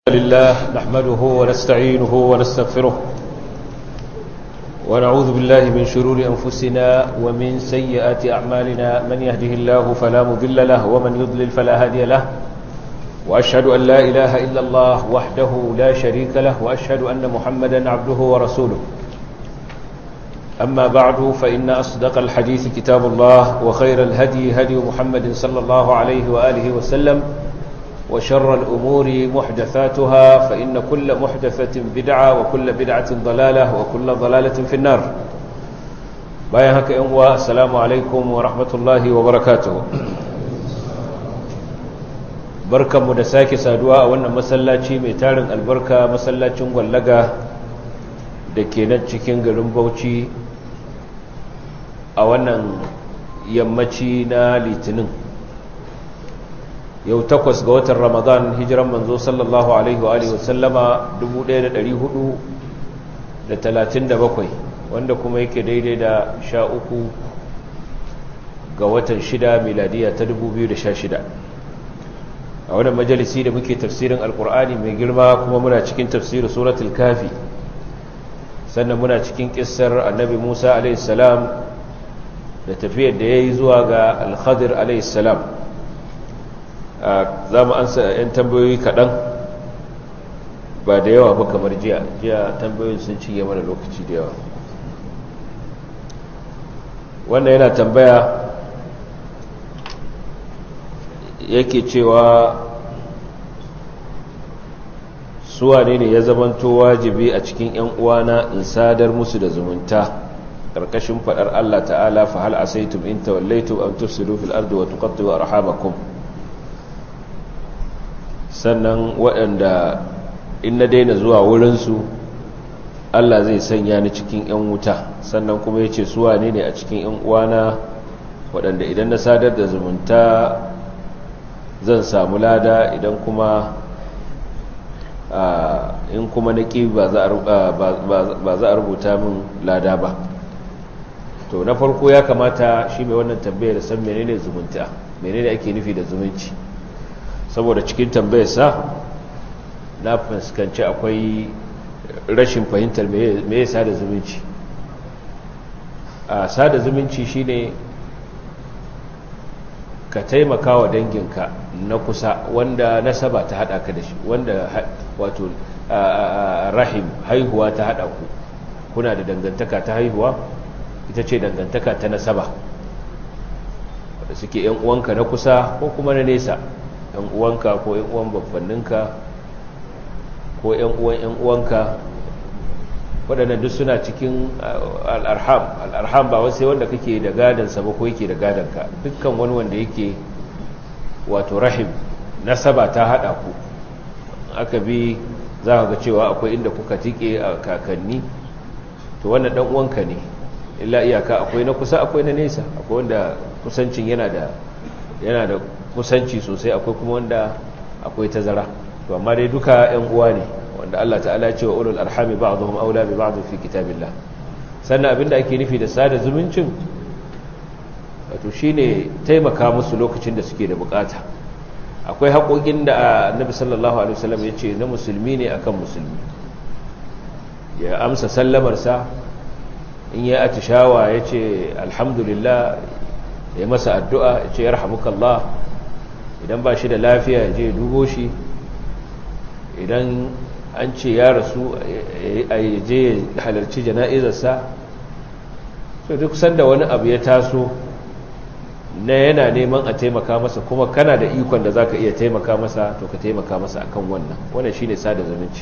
لله نحمده ونستعينه ونستغفره ونعوذ بالله من شرور أنفسنا ومن سيئات أعمالنا من يهده الله فلا مضل له ومن يضلل فلا هادي له وأشهد أن لا إله إلا الله وحده لا شريك له وأشهد أن محمدا عبده ورسوله أما بعد فإن أصدق الحديث كتاب الله وخير الهدي هدي محمد صلى الله عليه وآله وسلم وشر الأمور محدثاتها فإن كل محدثة بدعة وكل بدعة ضلالة وكل ضلالة في النار بايهك إنواء السلام عليكم ورحمة الله وبركاته بركة مدساك سادواء وانا مسلاتي ميتارن البركة مسلاتي واللغة دكينات cikin garin Bauchi a wannan yammaci na litinin yau takwas ga watan ramadan hijiran manzo sallallahu alaihi wa alihi wasallama 1437 wanda kuma yake daidai da sha uku ga watan shida miladiya ta 2016 a wannan majalisi da muke tafsirin alkur'ani mai girma kuma muna cikin tafsirin suratul kafi sannan muna cikin kissar annabi musa alaihi salam da tafiyar da ya yi zuwa ga alkhadir alaihi salam za mu ansa 'yan tambayoyi kaɗan ba da yawa ba kamar jiya jiya tambayoyin sun cinye mana lokaci da yawa wannan yana tambaya yake cewa suwa ne ne ya zamanto wajibi a cikin 'yan uwana in sadar musu da zumunta ƙarƙashin faɗar Allah ta'ala fa hal asaitum in tawallaitum an tufsidu fil ardi wa tuqatti'u arhamakum sannan waɗanda in na daina zuwa wurinsu Allah zai sanya ni cikin 'yan wuta sannan kuma ya ce suwa ne ne a cikin 'yan uwana waɗanda idan na sadar da zumunta zan samu lada idan kuma in kuma na ƙi ba za a rubuta min lada ba to na farko ya kamata shi mai wannan tambayar san menene zumunta menene ake nufi da zumunci saboda cikin tambayarsa na fuskanci akwai rashin fahimtar me ya sada zumunci a sada zumunci shine ka taimaka wa danginka na kusa wanda nasaba ta hada ka da shi wanda wato rahim haihuwa ta hada ku kuna da dangantaka ta haihuwa ita ce dangantaka ta nasaba wadda suke yan uwanka na kusa ko kuma na nesa yan uwanka ko yan uwan babbanninka ko yan uwan yan uwanka waɗannan duk suna cikin al'arham al'arham ba wasu wanda kake da gadansa ba ko yake da gadanka dukkan wani wanda yake wato rahim nasaba ta haɗa ku aka bi za ka ga cewa akwai inda kuka tike a kakanni to wannan ɗan uwanka ne illa iyaka akwai na kusa akwai na nesa akwai wanda kusancin yana da yana da kusanci sosai akwai kuma wanda akwai tazara to amma dai duka ƴan uwa ne wanda Allah ta'ala ce wa ulul arhami ba'dhum aula bi ba'd fi kitabillah sannan abinda ake nufi da sada zumuncin wato shine taimaka musu lokacin da suke da bukata akwai haƙoƙin da Annabi sallallahu alaihi wasallam ya ce na musulmi ne akan musulmi ya amsa sallamar sa in ya atishawa ya ce alhamdulillah ya masa addu'a ya ce ya rahamukallah idan ba shi da lafiya ya je dubo shi idan an ce ya rasu a je halarci jana'izarsa so duk sanda wani abu ya taso na yana neman a taimaka masa kuma kana da ikon da za ka iya taimaka masa to ka taimaka masa akan wannan wannan shi ne sada zumunci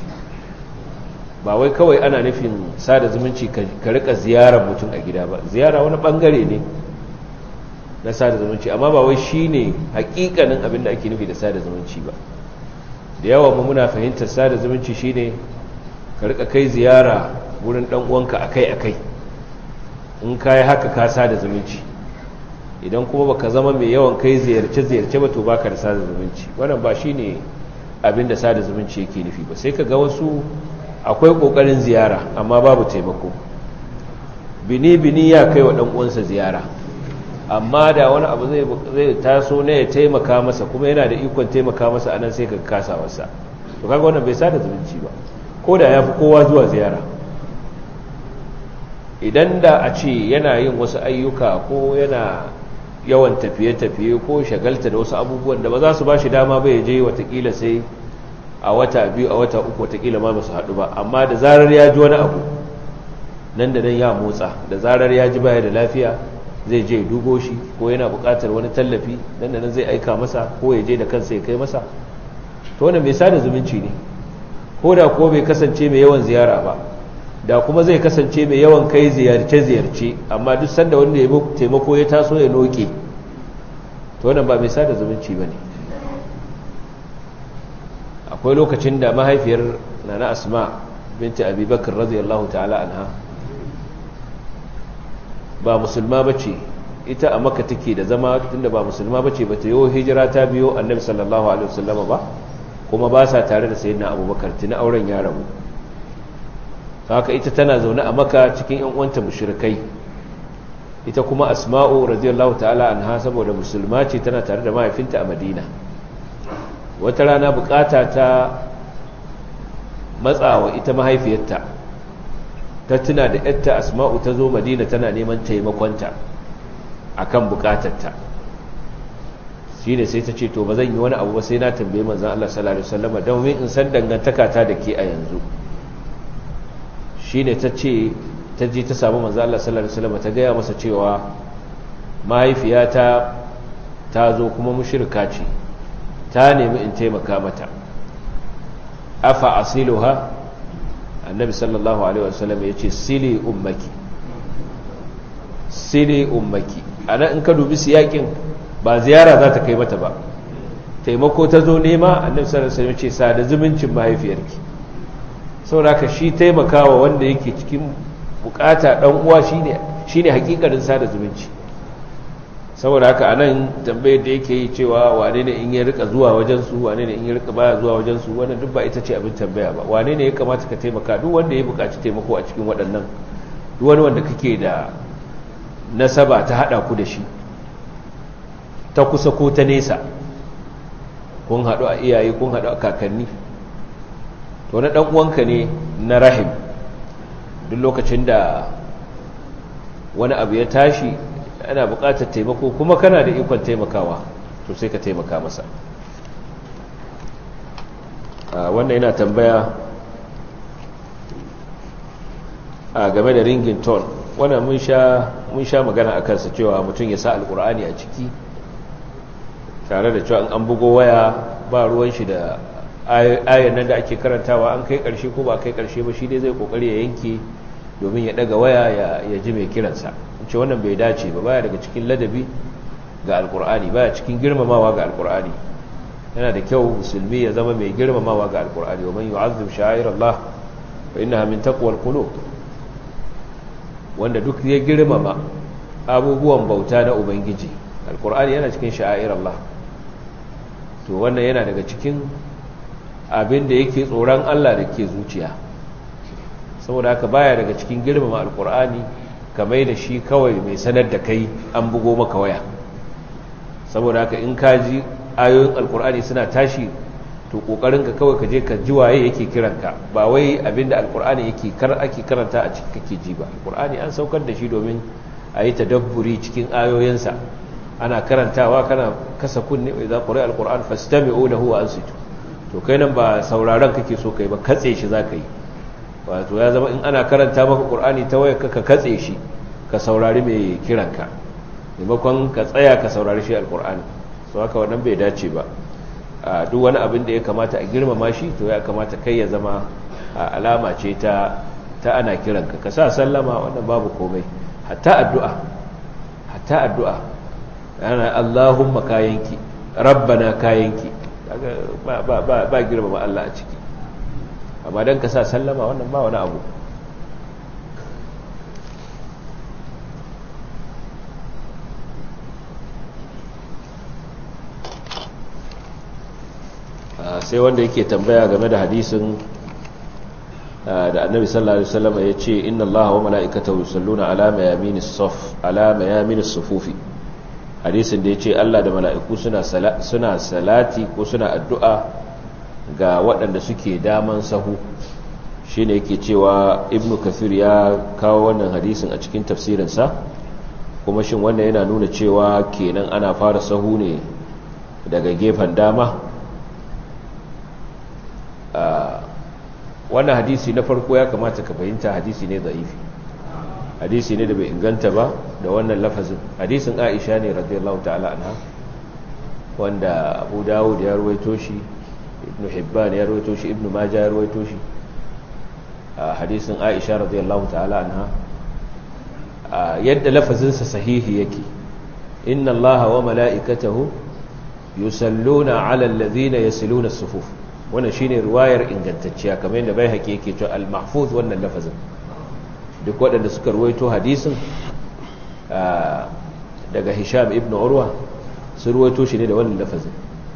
ba wai kawai ana nufin sada zumunci ka rika ziyarar mutum a gida ba ziyara wani bangare ne na sada zumunci amma ba wai shine hakikanin abin da ake nufi da sada zumunci ba da yawa mu muna fahimtar sada zumunci shine ka rika kai ziyara wurin dan uwanka akai-akai in kai haka ka sada zumunci idan kuma baka zama mai yawan kai ziyarce-ziyarce ba to baka da sada zumunci wannan ba shine abin da sada zumunci yake nufi ba sai ka ga wasu akwai kokarin ziyara amma babu taimako bini-bini ya kai wa dan uwansa ziyara amma da wani abu zai taso ne ya taimaka masa kuma yana da ikon taimaka masa anan sai ka kasa wasa to kaga wannan bai sada zumunci ba ko da ya fi kowa zuwa ziyara idan da a ce yana yin wasu ayyuka ko yana yawan tafiye-tafiye ko shagalta da wasu abubuwan da ba za su ba shi dama bai je watakila sai a wata biyu a wata uku watakila ma su haɗu ba amma da zarar ya ji wani abu nan da nan ya motsa da zarar ya ji baya da lafiya zai je dubo shi ko yana buƙatar wani tallafi nan da nan zai aika masa ko ya je da kansa ya kai masa to wannan mai sada zumunci ne ko da ko bai kasance mai yawan ziyara ba da kuma zai kasance mai yawan kai ziyarce-ziyarce amma duk sanda wanda ya taimako ya taso ya noke to wannan ba mai sada zumunci ba ne akwai lokacin da mahaifiyar nana asma binti abubakar radiyallahu ta'ala anha ba musulma ba ce ita a maka take da zama tunda ba musulma ba ce ba ta yi hijira ta biyo annabi sallallahu alaihi wasallama ba kuma ba sa tare da sayyidina abubakar tuni auren ya rabu haka ita tana zaune a maka cikin yan uwanta mushrikai ita kuma asma'u radiyallahu ta'ala anha saboda musulma ce tana tare da mahaifinta a madina wata rana bukata ta matsawa ita mahaifiyarta ta tuna da yatta asma'u ta zo madina tana neman taimakonta akan bukatarta shi ne sai ta ce to ba zan yi wani abu ba sai na tambaye manzan Allah sallallahu alaihi wasallam domin in san dangantaka ta da ke a yanzu shi ne ta ce ta je ta samu manzan Allah sallallahu alaihi wasallam ta gaya masa cewa mahaifiyata ta zo kuma mushrika ce ta nemi in taimaka mata afa asiluha annabi sallallahu alaihi wasallam ya ce sili ummaki sili ummaki anan in ka dubi siyakin ba ziyara za ta kai mata ba taimako ta zo nema annabi sallallahu alaihi wasallam ce sada zumuncin mahaifiyarki saboda ka shi taimakawa wanda yake cikin bukata dan uwa shine shine hakikarin sada zumunci saboda haka anan tambayar da yake yi cewa wane ne in ya rika zuwa wajen su wane ne in ya rika baya zuwa wajen su wannan duk ba ita ce abin tambaya ba wane ne ya kamata ka taimaka duk wanda ya bukaci taimako a cikin waɗannan duk wani wanda kake da nasaba ta hada ku da shi ta kusa ko ta nesa kun haɗu a iyaye kun haɗu a kakanni to na ɗan uwanka ne na rahim duk lokacin da wani abu ya tashi ana buƙatar taimako kuma kana da ikon taimakawa to sai ka taimaka masa wannan yana tambaya a game da ringin ton wannan mun sha magana a kansa cewa mutum ya sa alkur'ani a ciki tare da cewa an bugo waya ba ruwan shi da ayan nan da ake karantawa an kai karshe ko ba kai karshe ba shi dai zai kokari ya yanke domin ya daga waya ya ji mai kiransa ce wannan bai dace ba baya daga cikin ladabi ga alkur'ani baya cikin girmamawa ga alkur'ani yana da kyau musulmi ya zama mai girmamawa ga alkur'ani wa man yu'azzim sha'air Allah fa innaha min taqwal qulub wanda duk ya girmama abubuwan bauta na ubangiji alkur'ani yana cikin sha'air Allah to wannan yana daga cikin abin da yake tsoron Allah da ke zuciya saboda haka baya daga cikin girmama alkur'ani kamar da shi kawai mai sanar da kai an bugo maka waya saboda haka in ka ji ayoyin alkur'ani suna tashi to kokarin ka kawai ka je ka ji waye yake kiranka ba wai abinda alkur'ani yake kar ake karanta a cikin kake ji ba alkur'ani an saukar da shi domin a yi tadabburi cikin ayoyinsa ana karantawa kana kasa kunne idza quri'a alquran fastami'u lahu wa ansitu to kai nan ba sauraron kake so kai ba katse shi zaka yi wato ya zama in ana karanta maka qur'ani ta waya ka katse shi ka saurari mai kiranka maimakon ka tsaya ka saurari shi alqur'ani so haka wannan bai dace ba a duk wani abin da ya kamata a girmama shi to ya kamata kai ya zama alama ce ta ta ana kiranka ka sa sallama wannan babu komai hatta addu'a hatta addu'a yana Allahumma kayanki rabbana kayanki ba ba ba ba girmama Allah a ciki amma dan ka sa sallama wannan ba wani abu sai wanda yake tambaya game da hadisin da annabi sallallahu alaihi wasallam ya ce inna allaha wa mala'ikatahu yusalluna ala mayaminis saf ala mayaminis sufufi hadisin da yace Allah da mala'iku suna suna salati ko suna addu'a ga waɗanda suke daman sahu shine yake cewa ibnu kathir ya kawo wannan hadisin a cikin tafsirinsa kuma shin wannan yana nuna cewa kenan ana fara sahu ne daga gefen dama wannan hadisi na farko ya kamata ka fahimta hadisi ne za'ifi hadisi ne da bai inganta ba da wannan lafazin hadisin aisha ne radiyallahu ta'ala anha wanda abu dawud ya ruwaito shi ibnu hibban ya ruwaito shi ibnu majah ya ruwaito shi hadisin aisha radiyallahu ta'ala anha yadda lafazinsa sahihi yake inna allaha wa mala'ikatahu yusalluna ala alladhina yasiluna as-sufuf wannan shine riwayar ingantacciya kamar yadda bai haƙi yake cewa al-mahfuz wannan lafazin duk waɗanda suka ruwaito hadisin daga hisham ibn urwa su ruwaito shi ne da wannan lafazin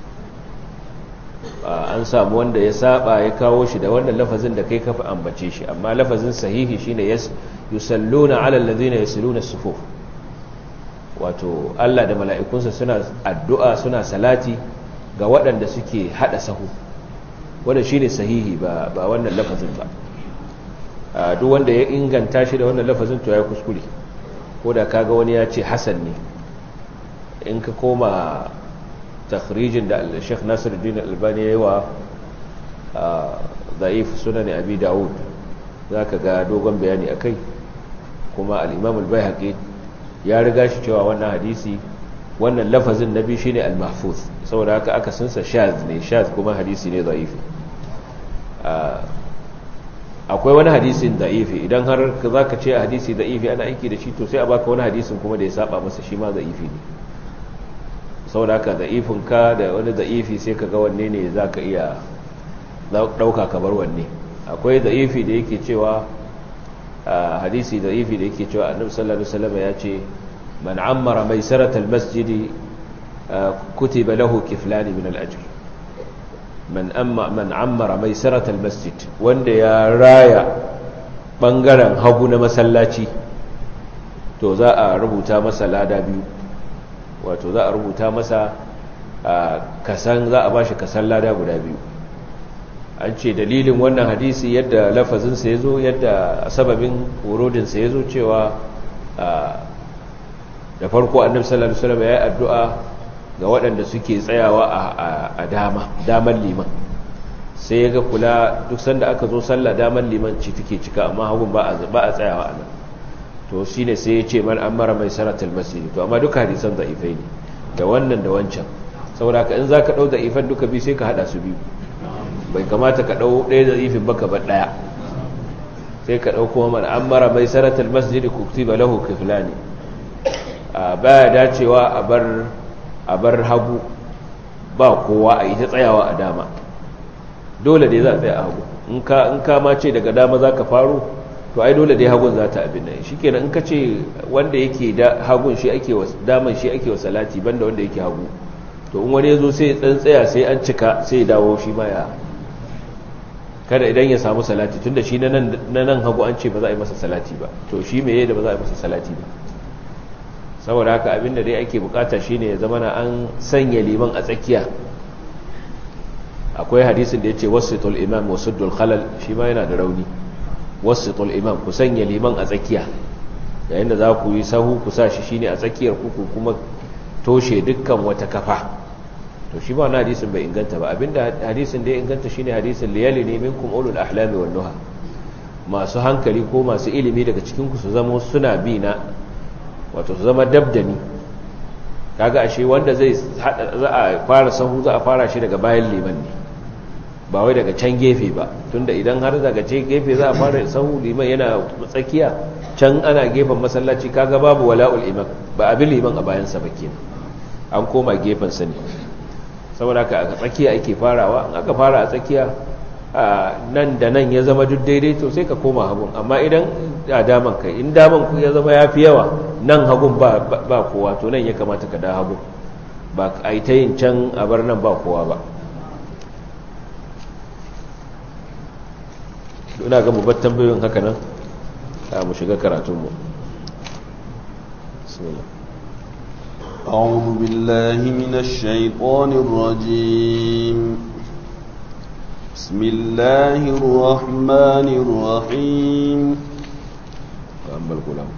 an samu wanda ya saba ya kawo shi da wannan lafazin da kai kafa ambace shi amma lafazin sahihi shine yusalluna ala alladhina yasiluna as-sufuf wato Allah da mala'ikunsa suna addu'a suna salati ga waɗanda suke hada sahu wanda shine sahihi ba ba wannan lafazin ba duk wanda ya inganta shi da wannan lafazin to ya kuskure ko da kaga wani ya ce hasan ne in ka koma takhrijin da Sheikh Nasiruddin Albani yayi wa da'if sunan Abi Dawud zaka ga dogon bayani akai kuma al-Imam al-Baihaqi ya riga shi cewa wannan hadisi wannan lafazin nabi shine al-mahfuz saboda haka aka sansa shaz ne shaz kuma hadisi ne da'ifi akwai wani hadisin da'ifi idan har za ka ce a hadisi da'ifi ana aiki da shi to sai a baka wani hadisin kuma da ya saba masa shi ma da'ifi ne saboda haka da'ifin ka da wani da'ifi sai ka ga wanne ne za ka iya ɗauka kamar wanne akwai da'ifi da yake cewa hadisi da'ifi da yake cewa annabi sallallahu alaihi wasallam ya ce man ammara maisaratal masjidi kutiba lahu kiflani min al-ajr man amma man ammara maisaratal masjid wanda ya raya bangaren hagu na masallaci to za a rubuta masa lada biyu wato za a rubuta masa kasan za a bashi kasan lada guda biyu an ce dalilin wannan hadisi yadda lafazinsa ya zo yadda sababin wurodinsa ya zo cewa da farko annabi sallallahu alaihi wasallam ya yi addu'a ga waɗanda suke tsayawa a dama daman liman sai ya ga kula duk sanda aka zo sallah daman liman ci take cika amma hagun ba a tsayawa a nan to shi ne sai ya ce man an mara mai saratul masjidi to amma duka hadisan da'ifai ne da wannan da wancan saboda ka in za ka ɗau da'ifan duka biyu sai ka haɗa su biyu bai kamata ka ɗau ɗaya da'ifin baka ba ɗaya sai ka ɗau kuma man an mara mai saratul masjidi kutiba lahu kiflani baya dacewa a bar a bar hagu ba kowa a yi ta tsayawa a dama dole dai za a tsaya a hagu in ka ma ce daga dama za ka faru to ai dole dai hagun za ta abin nan shi kenan in ka ce wanda yake hagun shi ake wa daman shi ake wa salati banda wanda yake hagu to in wani ya zo sai dan tsaya sai an cika sai dawo shi ma ya kada idan ya samu salati tunda shi na nan hagu an ce ba za a yi masa salati ba to shi me da ba za a yi masa salati ba saboda haka abinda dai ake bukata shine ya zama na an sanya liman a tsakiya akwai hadisin da yace wasitul imam wasuddul khalal shi ma yana da rauni wasitul imam ku sanya liman a tsakiya yayin da za ku yi sahu ku sa shi shine a tsakiyar ku ku kuma toshe dukkan wata kafa to shi ba wannan hadisin bai inganta ba abinda hadisin da ya inganta shine hadisin liyali ne minkum ulul ahlami wan nuha masu hankali ko masu ilimi daga cikin ku su zama suna bi na wato su zama dabdani kaga ashe wanda zai hada za a fara sahu za a fara shi daga bayan liman ne ba wai daga can gefe ba tunda idan har daga can gefe za a fara sahu liman yana tsakiya can ana gefen masallaci kaga babu wala'ul imam ba abin liman a bayan sa kenan an koma gefen sa ne saboda haka a tsakiya ake farawa in aka fara a tsakiya nan da nan ya zama duk daidai to sai ka koma hagun amma idan a daman kai in daman ku ya zama ya fi yawa nan hagun ba kowa to nan ya kamata ka da hagun ba a yi ta yin can a bar nan ba kowa ba ina ga babbar tambayoyin haka nan a mu shiga karatunmu أعوذ بالله من الشيطان الرجيم بسم الله الرحمن الرحيم وأما الغلام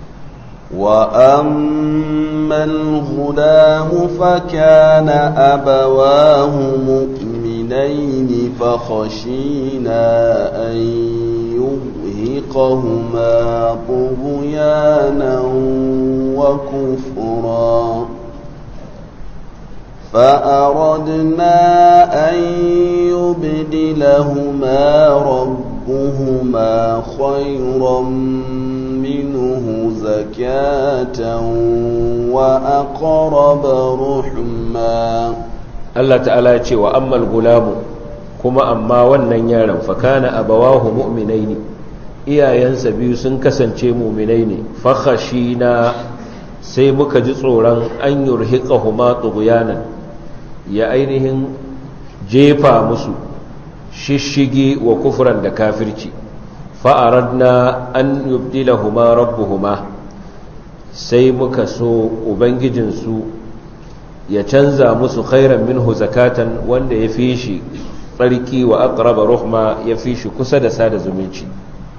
وأما الغلام فكان أبواه مؤمنين فخشينا أن يرهقهما طغيانا وكفرا فأردنا أن يبدلهما ربهما خيرا منه زكاة وأقرب رحما Allah ta'ala ya ce wa ammal gulamu kuma amma wannan yaron fakana abawahu mu'minaini iyayensa biyu sun kasance mu'minai ne fakhashina sai muka ji tsoron an yurhiqahuma tughyanan ya ainihin jefa musu shishigi wa kufran da kafirci fa'aradna an yubdilahuma rabbuhuma sai muka so ubangijinsu ya canza musu khairan minhu zakatan wanda ya fi shi tsarki wa aqraba ruhma ya fi shi kusa da sada zumunci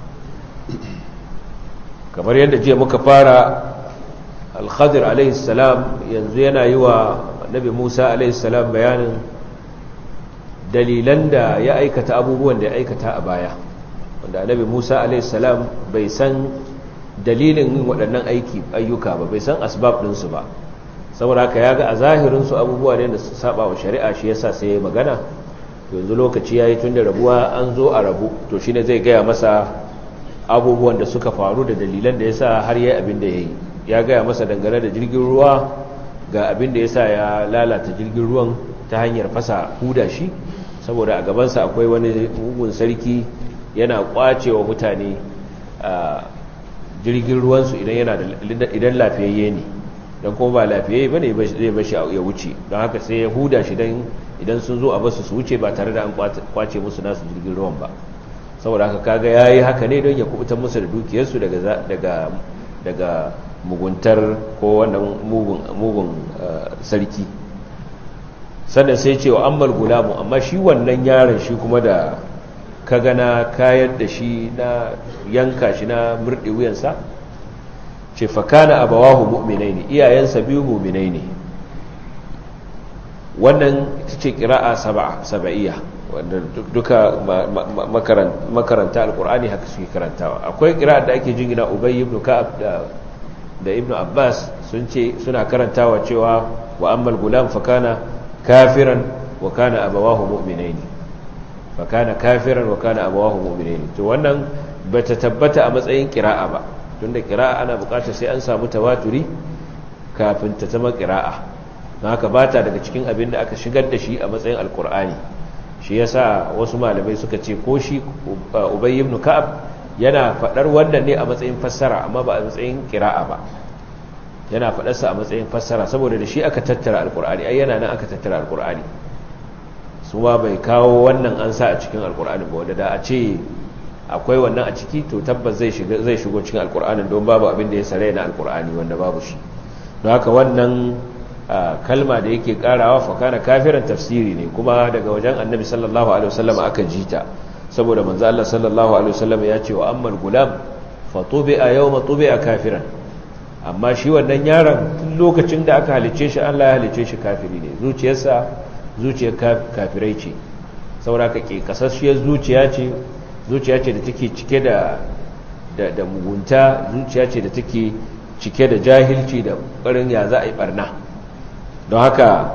kamar yadda jiya muka fara al-khadir alaihi salam yanzu yana yi wa nabi musa alaihi salam bayanin dalilan da ya aikata abubuwan da ya aikata a baya wanda nabi musa alaihi salam bai san dalilin yin waɗannan aiki ayyuka ba bai san asbab ɗinsu ba saboda haka ya ga a zahirinsu abubuwa ne da su saba wa shari'a shi yasa sai ya magana yanzu lokaci ya yi tun da rabuwa an zo a rabu to shi ne zai gaya masa abubuwan da suka faru da dalilan da ya sa har yi abin da ya yi ya gaya masa dangane da jirgin ruwa ga abin da ya sa ya lalata jirgin ruwan ta hanyar fasa huda shi saboda a gabansa akwai wani mugun sarki yana kwace wa mutane jirgin ruwansu idan lafiyayye ne don kuma ba lafiyayye ba ne zai bashi ya wuce don haka sai ya huda shi don idan sun zo a basu su wuce ba tare da an kwace musu nasu jirgin ruwan ba saboda haka kaga ya yi haka ne don ya kubutar musu da dukiyarsu daga muguntar ko wannan mugun sarki sannan sai cewa ammal gulamu amma shi wannan yaron shi kuma da ka gana kayan da shi na yanka shi na murɗe wuyansa ce fakana abawahu mu'minai ne iyayensa biyu mu'minai ne wannan ita ce ƙira'a saba'iyya wanda duka makaranta alkur'ani haka suke karantawa akwai ƙira'a da ake jingina ubay ibn ka'ab da ibn abbas sun ce suna karantawa cewa wa ammal gulam fakana kafiran wa kana abawahu mu'minai ne fakana kafiran wa kana abawahu mu'minai ne to wannan bata tabbata a matsayin ƙira'a ba tunda kira'a ana bukatar sai an samu tawaturi kafin ta zama kira'a don haka ba ta daga cikin abin da aka shigar da shi a matsayin alkur'ani shi yasa wasu malamai suka ce ko shi ubay ibn ka'ab yana fadar wannan ne a matsayin fassara amma ba a matsayin kira'a ba yana fadarsa a matsayin fassara saboda da shi aka tattara alkur'ani ai yana nan aka tattara alkur'ani su ma bai kawo wannan an sa a cikin alkur'ani ba wanda da a ce akwai wannan a ciki to tabbas zai shigo cikin alkur'anin don babu abin da ya sare na alkur'ani wanda babu shi don haka wannan kalma da yake karawa fakana kafiran tafsiri ne kuma daga wajen annabi sallallahu alaihi wasallam aka jita saboda manzo Allah sallallahu alaihi wasallam ya ce wa ammal gulam fa tubi'a yawma tubi'a kafiran amma shi wannan yaron tun lokacin da aka halice shi Allah ya halice shi kafiri ne zuciyarsa zuciyar kafirai ce saboda ka ke kasasshiyar zuciya ce zuciya ce da take cike da da mugunta zuciya ce da take cike da jahilci da ƙarin ya za a yi barna don haka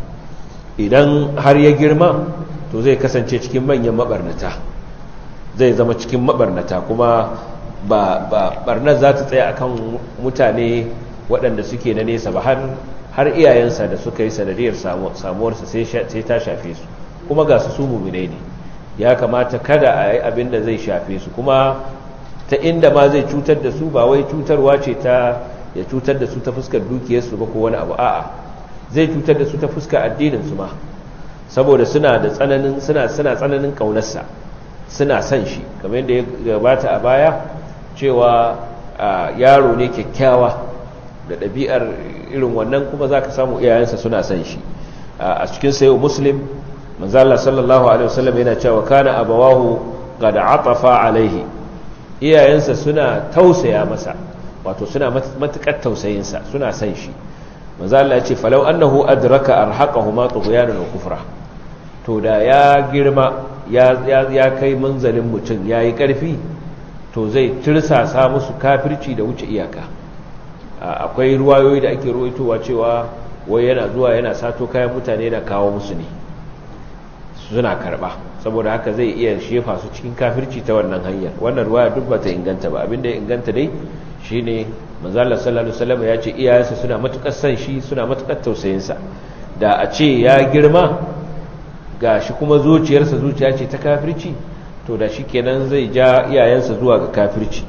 idan har ya girma to zai kasance cikin manyan mabarnata zai zama cikin mabarnata kuma ba barnar za ta tsaya akan mutane waɗanda suke na nesa ba har iyayensa da suka yi sanadiyar samuwarsa sai ta shafe su kuma ga su su muminai ne ya kamata kada a yi abin da zai shafe su kuma ta inda ma zai cutar da su ba wai cutarwa ce ta ya cutar da su ta fuskar dukiyarsu ba ko wani abu a'a zai cutar da su ta fuskar addininsu ma saboda suna da tsananin suna suna tsananin kaunarsa suna son shi kamar yadda ya gabata a baya cewa yaro ne kyakkyawa da ɗabi'ar irin wannan kuma za ka samu iyayensa suna son shi a cikin sayo muslim manzo Allah sallallahu alaihi wasallam yana cewa kana abawahu qad atafa alaihi iyayensa suna tausaya masa wato suna matukar tausayinsa suna san shi manzo Allah ya ce falau annahu adraka arhaqahuma tughyanan wa kufra to da ya girma ya ya kai munzalin mutum yayi karfi to zai tirsasa musu kafirci da wuce iyaka akwai ruwayoyi da ake ruwaitowa cewa wai yana zuwa yana sato kayan mutane da kawo musu ne suna karba saboda haka zai iya shefa su cikin kafirci ta wannan hanyar wannan ruwaya duk bata inganta ba abinda ya inganta dai shine manzo Allah sallallahu alaihi wasallam ya ce iyayensa suna matukar san shi suna matukar tausayin sa da a ce ya girma gashi kuma zuciyarsa zuciya ce ta kafirci to da shikenan zai ja iyayensa zuwa ga kafirci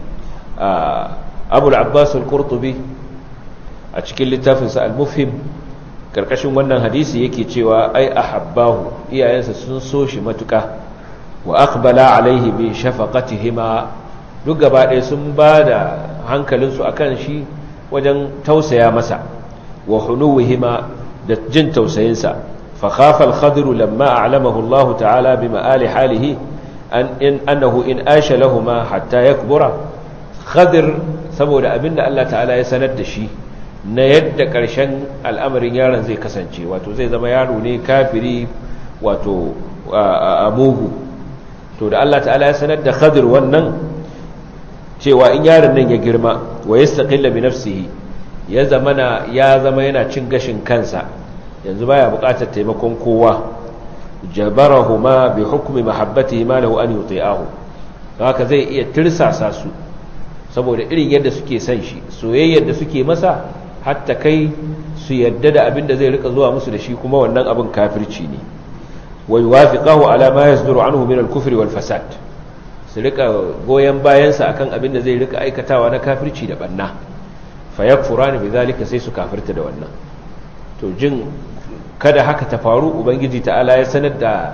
Abu al-Abbas al-Qurtubi a cikin littafinsa al-Mufhim karkashin wannan hadisi yake cewa ai ahabbahu iyayensa sun so shi matuka wa aqbala alaihi bi shafaqatihima duk gaba ɗaya sun ba da hankalinsu akan shi wajen tausaya masa wa hunuwihima da jin tausayinsa fa khafa al-khadru lamma a'lamahu Allah ta'ala bi ma'ali halihi an in annahu in asha lahumu hatta yakbura khadir saboda abinda Allah ta'ala ya sanar da shi na yadda ƙarshen al'amarin yaron zai kasance wato zai zama yaro ne kafiri wato a mugu to da Allah ta'ala ya sanar da khadir wannan cewa in yaron nan ya girma wa ya staƙilla bi nafsihi ya zama ya zama yana cin gashin kansa yanzu baya buƙatar taimakon kowa jabarahuma bi hukmi mahabbatihi ma lahu an yuti'ahu haka zai iya tirsasa su saboda irin yadda suke son shi soyayyar da suke masa hatta kai su yadda da abin da zai rika zuwa musu da shi kuma wannan abin kafirci ne wa yuwafiqahu ala ma yasduru anhu min al-kufr wal fasad su rika goyen bayansa akan abin da zai rika aikatawa na kafirci da banna fa yakfurani bidhalika sai su kafirta da wannan to jin kada haka ta faru ubangiji ta'ala ya sanar da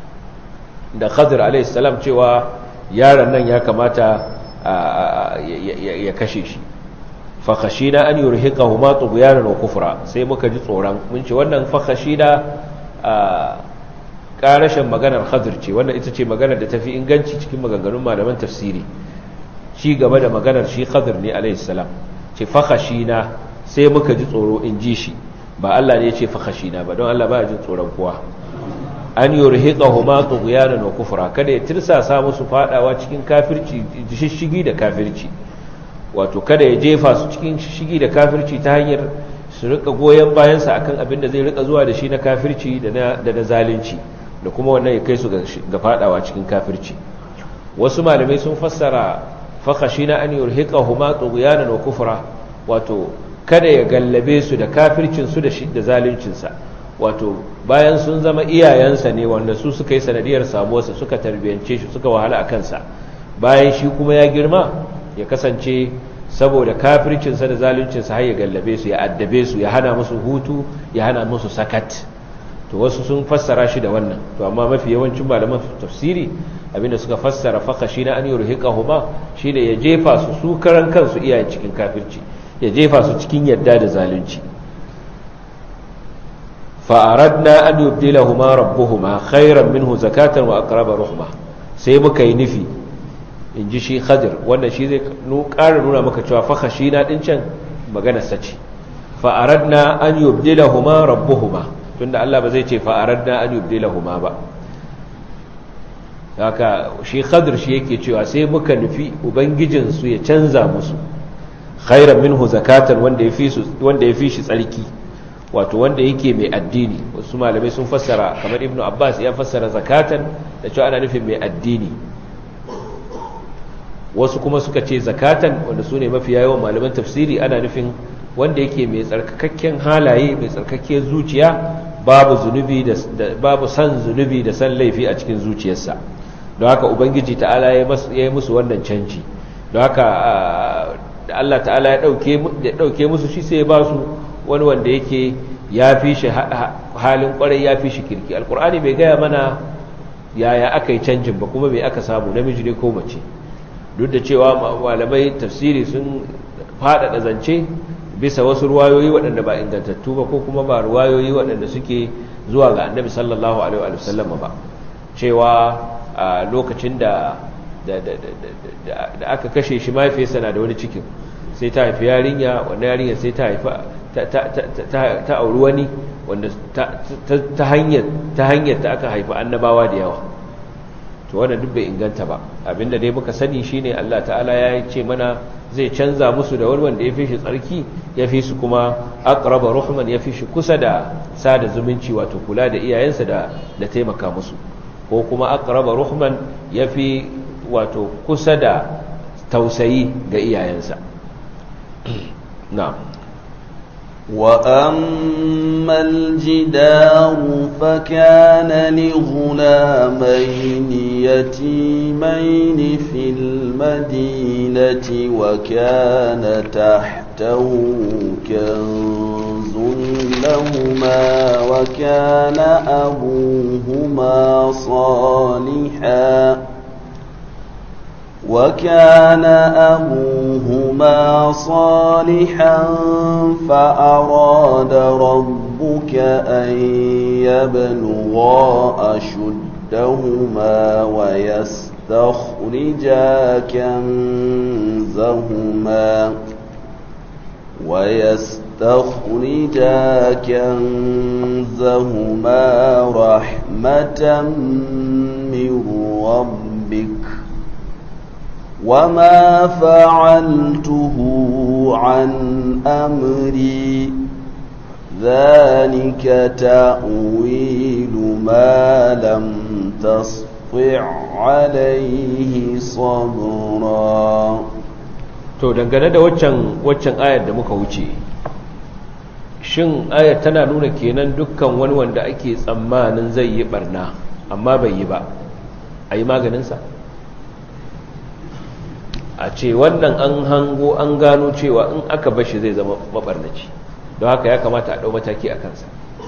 da Khadir alayhi salam cewa yaron nan ya kamata ya kashe shi fakhashina an yurhiqahuma tughyanan wa kufra sai muka ji tsoron mun ce wannan fakhashina a karashin maganar Khadir ce wannan ita ce maganar da tafi inganci cikin maganganun malaman tafsiri ci gaba da maganar shi Khadir ne alayhi salam ce fakhashina sai muka ji tsoro in ji shi ba Allah ne ya ce fakhashina ba don Allah ba ya jin tsoron kowa an yurhiqahuma tughyanan wa kufra kada ya tirsasa musu fadawa cikin kafirci shishigi da kafirci wato kada ya jefa su cikin shishigi da kafirci ta hanyar su rika goyen bayansa akan abin da zai rika zuwa da shi na kafirci da na da na zalunci da kuma wannan ya kai su ga fadawa cikin kafirci wasu malamai sun fassara fakhashina an yurhiqahuma tughyanan wa kufra wato kada ya gallabe su da kafircin su da shi da zaluncin sa wato bayan sun zama iyayensa ne wanda su suka yi sanadiyar samuwarsa suka tarbiyance shi suka wahala a kansa bayan shi kuma ya girma ya kasance saboda kafircinsa da zaluncinsa har ya gallabe su ya addabe su ya hana musu hutu ya hana musu sakat to wasu sun fassara shi da wannan to amma mafi yawancin malaman tafsiri abinda suka fassara faka shi na an yi ruhiqahuma shine ya jefa su su karan kansu iyayen cikin kafirci ya jefa su cikin yadda da zalunci fa'aradna an yubdilahuma rabbuhuma khairan minhu zakatan wa aqraba ruhma sai muka yi nufi in ji shi khadir wanda shi zai ƙara nuna maka cewa fa khashina din can magana sace fa'aradna an yubdilahuma rabbuhuma tunda Allah ba zai ce fa'aradna an yubdilahuma ba haka shi khadir shi yake cewa sai muka nufi ubangijin su ya canza musu khairan minhu zakatan wanda ya fi su wanda ya fi shi tsarki wato wanda yake mai addini wasu malamai sun fassara kamar ibnu abbas ya fassara zakatan da cewa ana nufin mai addini wasu kuma suka ce zakatan wanda su ne mafi yawan malaman tafsiri ana nufin wanda yake mai tsarkakakken halaye mai tsarkakken zuciya babu zunubi da babu san zunubi da san laifi a cikin zuciyarsa don haka ubangiji ta'ala ya yi musu wannan canji don haka da Allah ta'ala ya dauke musu shi sai ya ba su wani wanda yake ya fi shi halin kwarai ya fi shi kirki alkur'ani bai gaya mana yaya aka yi canjin ba kuma bai aka samu namiji ne ko mace duk da cewa malamai tafsiri sun faɗaɗa zance bisa wasu ruwayoyi waɗanda ba ingantattu ba ko kuma ba ruwayoyi waɗanda suke zuwa ga annabi sallallahu alaihi wa sallam ba cewa a lokacin da da aka kashe shi mahaifiyarsa na da wani cikin sai ta haifi yarinya wannan yarinya sai ta haifa ta auri wani wanda ta hanyar ta hanyar da aka haifi annabawa da yawa to wannan duk bai inganta ba abinda dai muka sani shine Allah ta'ala ya ce mana zai canza musu da wani wanda ya fi shi tsarki ya fi su kuma aqraba ruhman ya fi shi kusa da sada zumunci wato kula da iyayensa da da taimaka musu ko kuma aqraba ruhman ya fi wato kusa da tausayi ga iyayensa na'am وأما الجدار فكان لغلامين يتيمين في المدينة وكان تحته كنز لهما وكان أبوهما صالحا وكان أبوهما صالحا فأراد ربك أن يبلغا أشدهما ويستخرجا كنزهما ويستخرجا كنزهما رحمة من ربك وما فعلته عن أمري ذلك تأويل ما لم تسطع عليه صبرا to dangane da waccan waccan ayar da muka wuce shin ayar tana nuna kenan dukkan wani wanda ake tsammanin zai yi barna amma bai yi ba a yi maganinsa a ce wannan an hango an gano cewa in aka bashi zai zama mabarnaci don haka ya kamata a ɗau mataki a kansa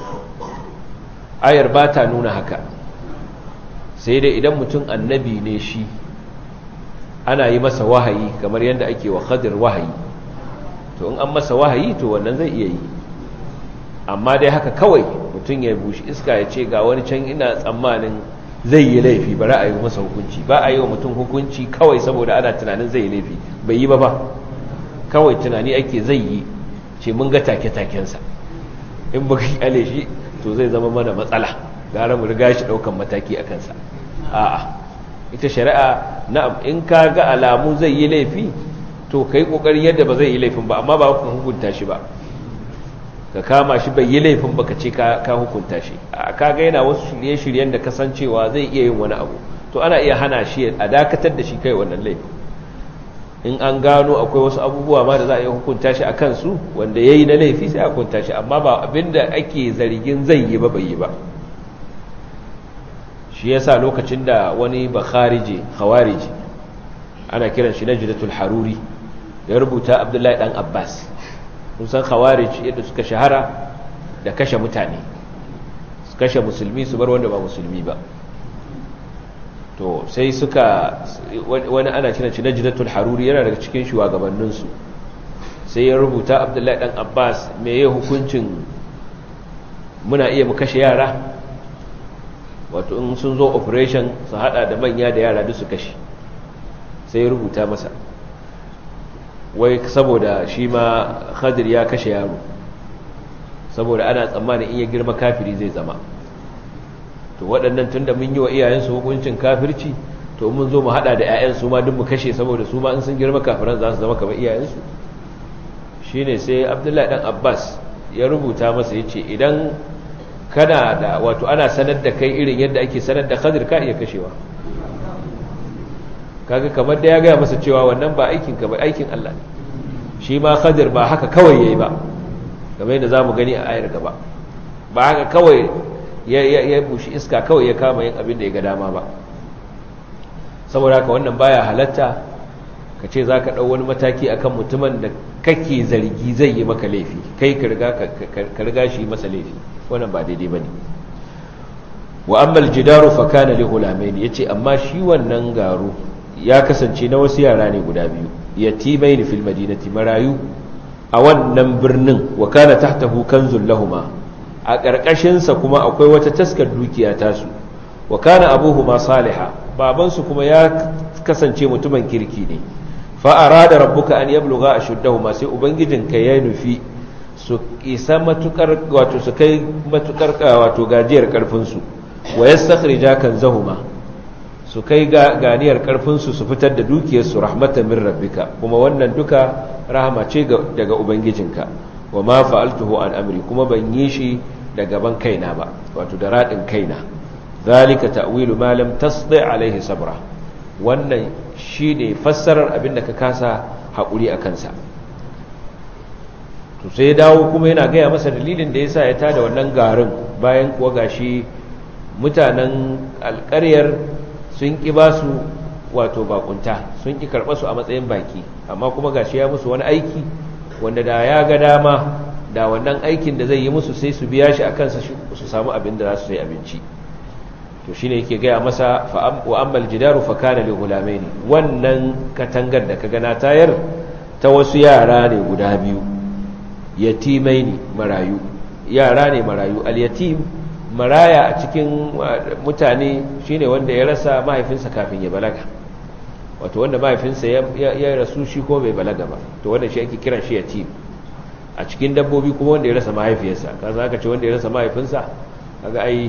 ayar ba ta nuna haka sai dai idan mutum annabi ne shi ana yi masa wahayi kamar yadda ake wa khadir wahayi to in an masa wahayi to wannan zai iya yi amma dai haka kawai mutum ya bushi iska ya ce ga wani can ina tsammanin zai yi laifi ba a yi masa hukunci ba a yi wa mutum hukunci kawai saboda ana tunanin zai yi laifi bai yi ba ba kawai tunani ake zai yi ce mun ga take-takensa in ba kyale shi to zai zama mana matsala gara mu riga shi daukan mataki a kansa a'a ita shari'a na'am in ka ga alamu zai yi laifi to kai kokarin yadda ba zai yi laifin ba amma ba ku hukunta shi ba ka kama shi bai yi laifin ba ka ce ka hukunta shi ka ga yana wasu shirye-shiryen da kasancewa zai iya yin wani abu to ana iya hana shi a dakatar da shi kai wannan laifin in an gano akwai wasu abubuwa ma da za a iya hukunta shi a kansu wanda ya yi na laifi sai a hukunta shi amma ba abinda ake zargin zai yi ba bai yi ba shi ya sa lokacin da wani ba kharije khawarije ana kiran shi na jidatul haruri ya rubuta abdullahi dan abbas kun san khawarij yadda suka shahara da kashe mutane su kashe musulmi su bar wanda ba musulmi ba to sai suka wani ana kiran shi najdatul haruri yana daga cikin shugabanninsu sai ya rubuta abdullahi dan abbas me ya hukuncin muna iya mu kashe yara wato in sun zo operation su hada da manya da yara duk su kashe sai ya rubuta masa wai saboda shi ma khadir ya kashe yaro saboda ana tsammanin in ya girma kafiri zai zama to waɗannan tun da mun yi wa iyayensu hukuncin kafirci to mun zo mu haɗa da 'ya'yansu ma duk mu kashe saboda su ma in sun girma kafiran za su zama kamar iyayensu shi ne sai abdullahi ɗan abbas ya rubuta masa ya ce idan kana da wato ana sanar da kai irin yadda ake sanar da khadir ka iya kashewa kaga kamar da ya gaya masa cewa wannan ba aikin ka ba aikin Allah ne shi ma Khadir ba haka kawai yayi ba kamar yadda zamu gani a ayar gaba ba haka kawai ya ya bushi iska kawai ya kama yin abin da ya ga dama ba saboda haka wannan baya halatta ka ce zaka dau wani mataki akan mutumin da kake zargi zai yi maka laifi kai ka riga ka riga shi masa laifi wannan ba daidai bane wa amma aljidaru fa kana li ghulamain yace amma shi wannan garo ya kasance na wasu yara ne guda biyu yatimai ne fil madinati marayu a wannan birnin wa kana tahtahu kanzul lahuma a ƙarƙashinsa kuma akwai wata taskar dukiya tasu wa kana abuhuma saliha babansu kuma ya kasance mutumin kirki ne fa arada rabbuka an yabluga ashuddahuma sai ubangijinka ya nufi su isa matukar wato su kai matukar wato gajiyar karfin su wa yastakhrija kanzahuma su kai ga ganiyar karfin su su fitar da dukiyar su rahmatan min rabbika kuma wannan duka rahama ce daga ubangijinka wa ma fa'altuhu an amri kuma ban yi shi da gaban kaina ba wato da radin kaina zalika ta'wilu ma lam tasdi alaihi sabra wannan shine fassarar abinda ka kasa hakuri a kansa to sai dawo kuma yana gaya masa dalilin da yasa ya tada wannan garin bayan kuwa gashi mutanen alƙaryar sun ki ba su wato bakunta sun ki karɓa su a matsayin baki amma kuma gashi ya musu wani aiki wanda da ya ga dama da wannan aikin da zai yi musu sai su biya shi a kansa su samu abin da za su sai abinci to shine yake gaya masa wa ammal jidaru fa kana li gulamaini wannan katangar da kaga na tayar ta wasu yara ne guda biyu yatimaini marayu yara ne marayu al yatim maraya a cikin mutane shine wanda ya rasa mahaifinsa kafin ya balaga wato wanda mahaifinsa ya rasu shi ko bai balaga ba to wannan shi ake kiran shi yatim a cikin dabbobi kuma wanda ya rasa mahaifiyarsa kaza aka ce wanda ya rasa mahaifinsa kaga ai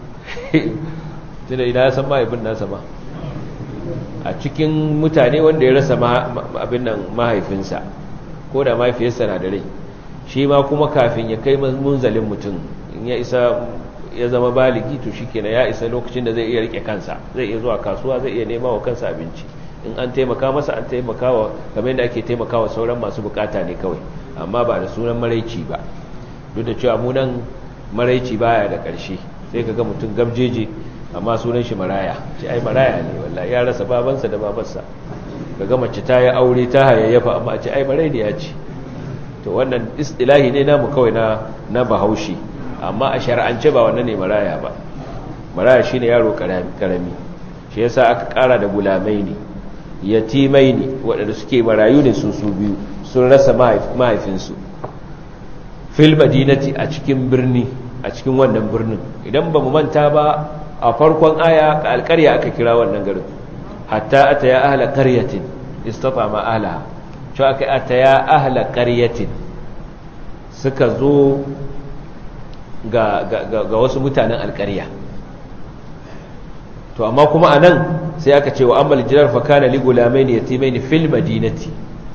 tunda idan ya san mahaifin nasa ba a cikin mutane wanda ya rasa abin nan mahaifinsa ko da mahaifiyarsa na da rai shi ma kuma kafin ya kai munzalin mutum in ya isa ya zama baligi to shi kenan ya isa lokacin da zai iya rike kansa zai iya zuwa kasuwa zai iya nema wa kansa abinci in an taimaka masa an taimaka wa kamar yadda ake taimaka wa sauran masu bukata ne kawai amma ba da sunan maraici ba duk da cewa munan maraici baya da ƙarshe sai ka ga mutum gamjeje amma sunan shi maraya ce ai maraya ne wallahi ya rasa babansa da babarsa kaga mace ta yi aure ta hayayyafa amma a ce ai marai ne ya ce to wannan istilahi ne namu kawai na na bahaushe amma a shar'ance ba wannan ne maraya ba maraya shine yaro karami shi yasa aka kara da gulamai ne yatimai ne waɗanda suke marayu ne su su biyu sun rasa mahaifinsu fil madinati a cikin birni a cikin wannan birnin idan ba mu manta ba a farkon aya alƙarya aka kira wannan garin hatta ata ya ahla qaryatin istatama ahliha cewa aka ata ya ahla qaryatin suka zo ga, ga, wasu mutanen alƙarya to amma kuma anan sai aka ce wa ammal jirar fa kana li gulamaini yatimaini fil madinati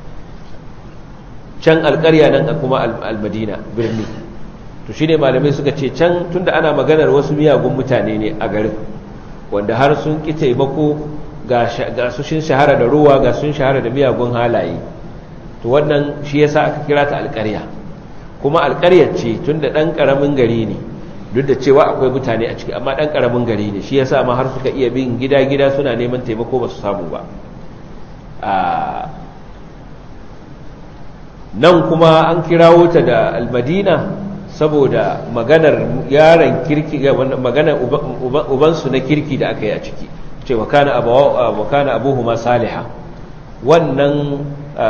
can alƙarya nan kuma al-madina birni to shine malamai suka ce can tunda ana maganar wasu miyagun mutane ne a garin wanda har sun ki taimako ga su shin shahara da ruwa ga sun shahara da miyagun halaye to wannan shi yasa aka kira ta alƙarya kuma alƙaryar ce tunda dan karamin gari ne duk da cewa akwai mutane a ciki amma dan karamin gari ne shi yasa ma har suka iya bin gida-gida suna neman taimako ba su samu ba nan kuma an kirawo ta da almadina saboda maganar yaron kirki maganar ubansu na kirki da aka yi a ciki ce wa kana abuhuma saliha wannan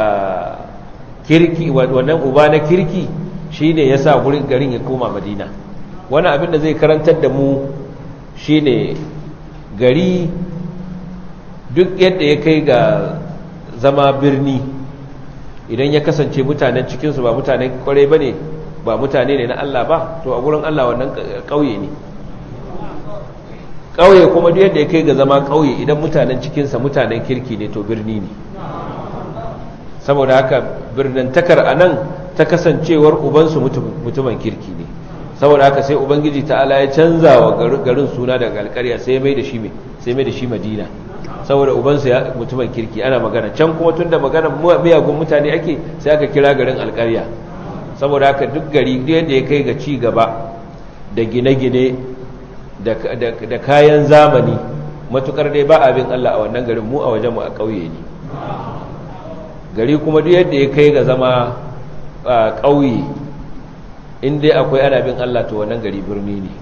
kirki wannan uba na kirki shine yasa gurin garin ya koma madina wani abin da zai karantar da mu shine gari duk yadda ya kai ga zama birni idan ya kasance mutanen cikinsu ba mutanen kwarai ba ne ba mutane ne na Allah ba to a gurin Allah wannan ƙauye ne ƙauye kuma duk yadda ya kai ga zama ƙauye idan mutanen cikinsa mutanen kirki ne to birni ne saboda haka birnintakar a nan ta kasancewar ubansu mutumin kirki ne saboda haka sai ubangiji ta'ala ya canza wa garin suna daga alƙarya sai mai da shi sai mai da shi madina saboda ubansu ya mutumin kirki ana magana can kuma tunda magana miyagun mutane ake sai aka kira garin alƙarya saboda haka duk gari yadda ya kai ga ci gaba da gine-gine da kayan zamani matukar dai ba abin Allah a wannan garin mu a wajen mu a ƙauye ne gari kuma duk yadda ya kai ga zama ƙauye in dai akwai ana bin Allah to wannan gari birni ne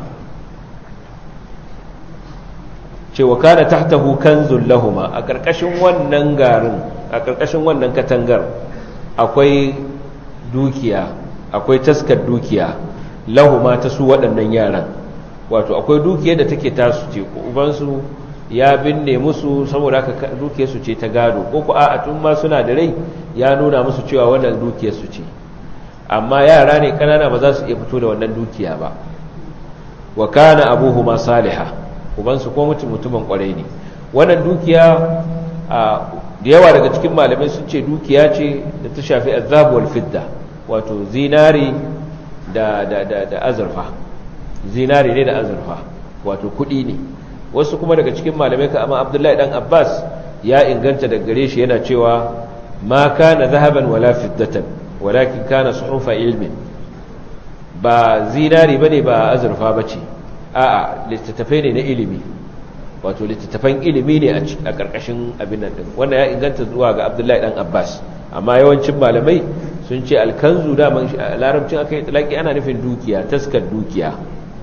cewa kana tahtahu kanzul lahuma a ƙarƙashin wannan garin a ƙarƙashin wannan katangar akwai dukiya akwai taskar dukiya lahuma ta su waɗannan yaran wato akwai dukiyar da take tasu ce ubansu ya binne musu saboda haka dukiyar su ce ta gado ko ku a tun ma suna da rai ya nuna musu cewa wannan dukiyar su ce amma yara ne kanana ba za su iya fito da wannan dukiya ba wa kana abuhuma salihah ubansu ko mutum mutumin kwarai ne wannan dukiya a da yawa daga cikin malamai sun ce dukiya ce da ta shafi azab wal fidda wato zinari da da da da azurfa zinari ne da azurfa wato kudi ne wasu kuma daga cikin malamai ka amma Abdullahi dan Abbas ya inganta daga gare shi yana cewa ma kana zahaban wala fiddatan walakin kana suhufa ilmin ba zinari bane ba azurfa bace a'a littattafai ne na ilimi wato littattafan ilimi ne a ƙarƙashin abin nan din wanda ya inganta zuwa ga Abdullahi dan Abbas amma yawancin malamai sun ce alkanzu da man larabcin akai talaki ana nufin dukiya taskar dukiya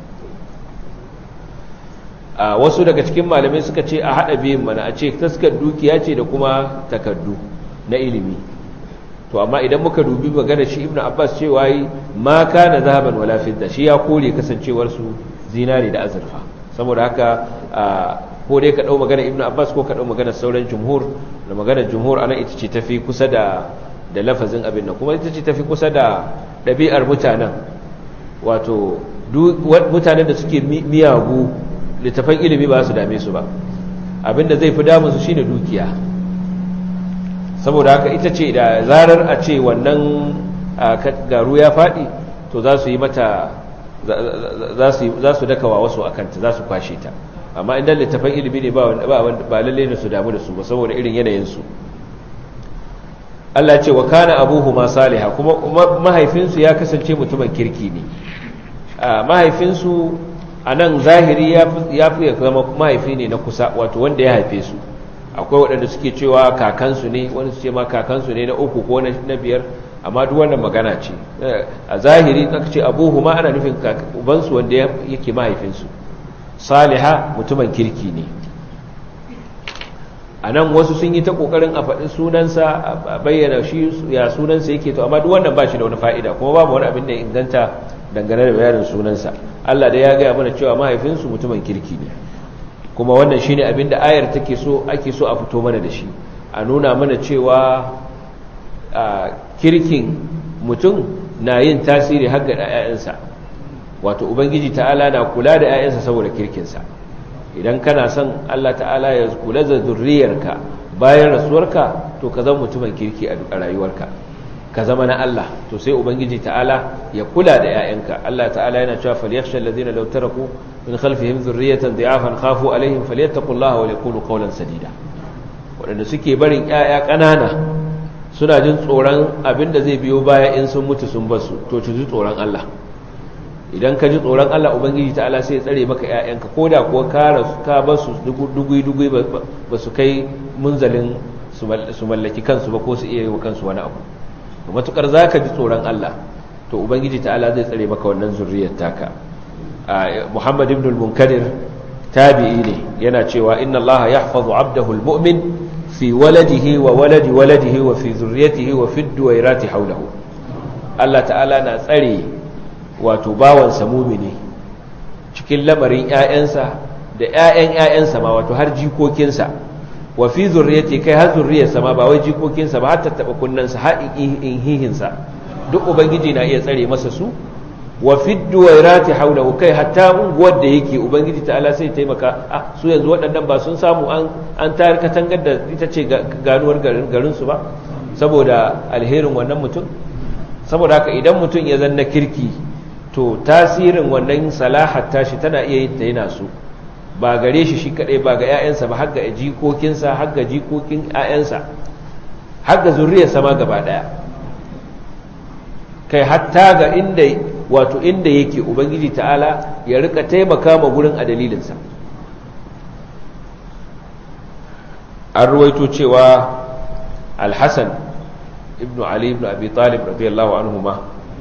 a wasu daga cikin malamai suka ce a hada biyun mana a ce taskar dukiya ce da kuma takardu na ilimi to amma idan muka dubi magana shi ibnu abbas cewa yi ma kana zahaban wala fidda shi ya kore kasancewar su zinari da azurfa saboda haka ko dai ka dau magana ibnu abbas ko ka dau magana sauran jumhur da magana jumhur ana ita ce tafi kusa da da lafazin abin nan kuma ita ce tafi kusa da ɗabi'ar mutanen wato mutanen da suke miyagu littafan ilimi ba su dame su ba abinda zai fi damunsu shine dukiya saboda haka ita ce da zarar a ce wannan garu ya faɗi to za su yi mata za su dakawa wasu a kanta za su kwashe ta amma inda littafan ilimi ne ba lalle ne su damu da su ba saboda irin yanayinsu Allah ce wa kana abuhu ma saliha kuma mahaifinsu ya kasance mutumin kirki ne mahaifinsu a nan zahiri ya fi zama mahaifi ne na kusa wato wanda ya haife su akwai waɗanda suke cewa kakansu ne wani su ce ma kakansu ne na uku ko na biyar amma duk wannan magana ce a zahiri aka ce abuhu ma ana nufin ubansu wanda yake mahaifinsu saliha mutumin kirki ne a nan wasu sun yi ta ƙoƙarin a faɗi sunansa a bayyana shi ya sunansa yake to amma duk wannan ba shi da wani fa'ida kuma babu wani abin da inganta dangane da bayanin sunansa Allah da ya gaya mana cewa mahaifinsu mutumin kirki ne kuma wannan shine abin da ayar take so ake so a fito mana da shi a nuna mana cewa kirkin mutum na yin tasiri har ga 'ya'yansa wato ubangiji ta'ala na kula da 'ya'yansa saboda kirkinsa idan kana son Allah ta'ala ya kula da zurriyarka bayan rasuwarka to ka zama mutumin kirki a rayuwarka ka zama na Allah to sai ubangiji ta'ala ya kula da 'ya'yanka Allah ta'ala yana cewa falyakhsha alladhina law taraku min khalfihim dhurriyatan dha'afan khafu alaihim falyattaqullaha wa yaqulu qawlan sadida wadanda suke barin 'ya'ya ƙanana suna jin tsoron abinda zai biyo baya in sun mutu sun basu to ci ji tsoron Allah idan ka ji tsoron Allah ubangiji ta'ala sai ya tsare maka 'ya'yanka koda kuwa ka ka basu dugui dugui ba su kai munzalin su mallaki kansu ba ko su iya yi wa kansu wani abu matukar za ka ji tsoron Allah to ubangiji ta'ala zai tsare maka wannan zurriyar taka muhammad ibn al-munkadir tabi'i ne yana cewa inna allaha yahfazu abdahu al-mu'min fi waladihi wa waladi waladihi wa fi zurriyatihi wa fi duwairati hawlahu Allah ta'ala na tsare wato bawansa mumini cikin lamarin ƴaƴansa da ƴaƴan ƴaƴansa ma wato har jikokinsa wa fi zurriyati kai har zurriyarsa ma ba wai jikokinsa ba har tattaba kunnansa har inhihinsa duk ubangiji na iya tsare masa su wa fi duwairati hawlahu kai hatta unguwar da yake ubangiji ta'ala sai taimaka ah su yanzu waɗannan ba sun samu an an tayar katangar da ita ce ganuwar garin garin su ba saboda alherin wannan mutum saboda haka idan mutum ya zanna kirki to tasirin wannan salahar tashi tana iya yin ta yana so ba gare shi shi kadai ba ga 'ya'yansa ba har ga jikokinsa har ga jikokin 'ya'yansa har ga zuriyarsa ma gaba daya kai hatta ga inda wato inda yake ubangiji ta'ala ya rika taimaka ma gurin a dalilinsa an ruwaito cewa alhassan ibn ali ibn abi talib radiyallahu anhuma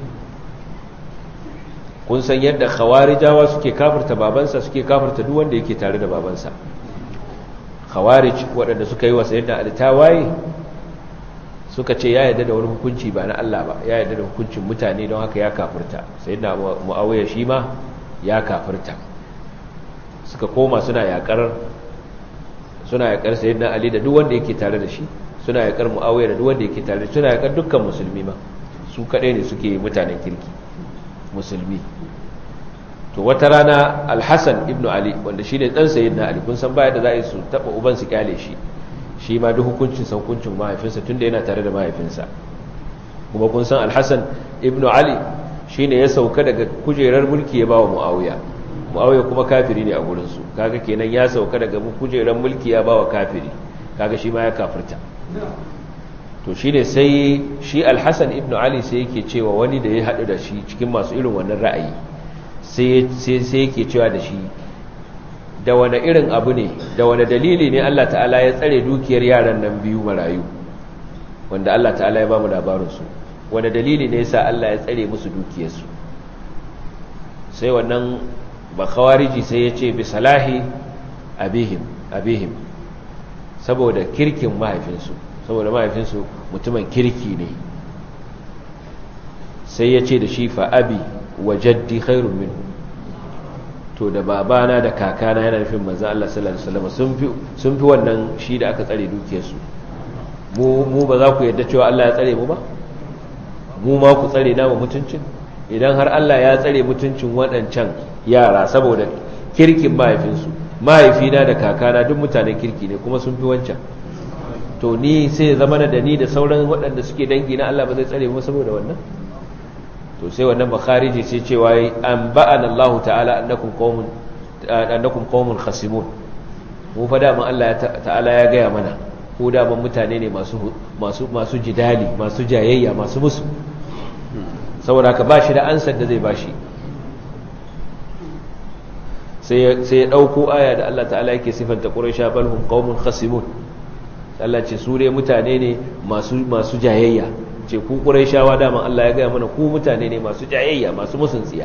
kun san yadda khawarijawa suke kafirta babansa suke kafirta duk wanda yake tare da babansa khawarij waɗanda suka yi wa sayyidina ali tawaye suka ce ya yarda da wani hukunci ba na Allah ba ya yarda da hukuncin mutane don haka ya kafirta sayyidina muawiya shi ma ya kafirta suka koma suna yakar suna yakar sayyidina ali da duk wanda yake tare da shi suna yakar muawiya da duk wanda yake tare da shi suna yakar dukkan musulmi ma su kadai ne suke mutanen kirki musulmi to wata rana alhassan ibn ali wanda shi ne ɗan sayyidina ali kun san baya da za a yi su taɓa uban su kyale shi shi ma duk hukuncin sa hukuncin mahaifinsa tunda yana tare da mahaifinsa kuma kun san alhassan ibn ali shi ne ya sauka daga kujerar mulki ya ba wa mu'awiya mu'awiya kuma kafiri ne a gurinsu kaga kenan ya sauka daga kujerar mulki ya ba wa kafiri kaga shi ma ya kafirta to shi ne sai shi alhassan ibn ali sai yake cewa wani da ya haɗu da shi cikin masu irin wannan ra'ayi sai yake cewa da shi da wane irin abu ne da wane dalili ne Allah ta'ala ya tsare dukiyar yaran nan biyu marayu wanda Allah ta'ala ya ba mu labarinsu wane dalili ne yasa Allah ya tsare musu dukiyarsu sai wannan ba khawariji sai ya ce bi salahi abihim abihim saboda kirkin mahaifinsu saboda mahaifinsu mutumin kirki ne sai ya ce da shi fa abi wa jaddi khairun min to da babana da kakana yana nufin manzo Allah sallallahu alaihi wasallam sun fi sun fi wannan shi da aka tsare dukiyarsu mu mu ba za ku yarda cewa Allah ya tsare mu ba mu ma ku tsare namu mutuncin idan har Allah ya tsare mutuncin waɗancan yara saboda kirkin mahaifinsu mahaifina da kakana duk mutanen kirki ne kuma sun fi wancan to ni sai zama da ni da sauran waɗanda suke dangi na Allah ba zai tsare mu saboda wannan to sai wannan makhariji sai cewa an ba'ana Allah ta'ala annakum qaumun annakum qaumun khasimun mu fa da Allah ta'ala ya gaya mana ko da ban mutane ne masu masu masu jidali masu jayayya masu musu saboda ka bashi da ansar da zai bashi sai sai ya dauko aya da Allah ta'ala yake sifanta quraisha balhum qaumun khasimun Allah ce su dai mutane ne masu masu jayayya ce ku ƙuraishawa daman Allah ya gaya mana ku mutane ne masu jayayya masu musun tsiya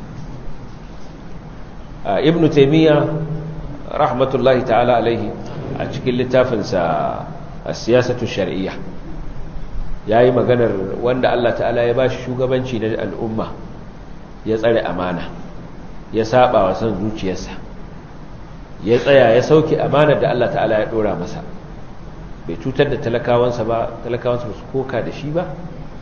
ibn taimiyya rahmatullahi ta'ala alaihi a cikin littafinsa a siyasatu shari'iyya ya yi maganar wanda Allah ta'ala ya ba shi shugabanci na al'umma ya tsare amana ya saba wa son zuciyarsa ya tsaya ya sauke amanar da Allah ta'ala ya ɗora masa bai cutar da talakawansa ba talakawansa ba su koka da shi ba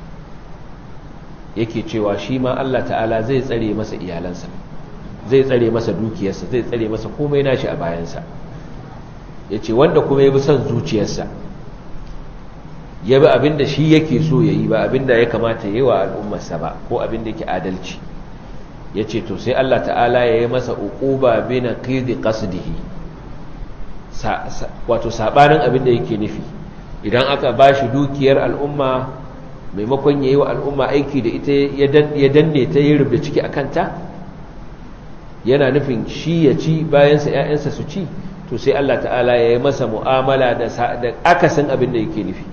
yake cewa shi ma Allah ta'ala zai tsare masa iyalansa zai tsare masa dukiyarsa zai tsare masa komai nashi a bayansa ya ce wanda kuma ya bi son zuciyarsa ya bi abin da shi yake so ya yi ba abin da ya kamata ya yi wa al'ummarsa ba ko abin da yake adalci ya ce to sai Allah ta'ala ya yi masa uquba bi naqidi qasdihi wato sabanin abin da yake nufi idan aka ba shi dukiyar al'umma maimakon ya yi wa al'umma aiki da ita ya danne ta yi rubda ciki a kanta yana nufin shi ya ci bayansa ‘ya'yansa su ci to sai Allah ta'ala ya yi masa mu'amala da akasin abin da yake nufi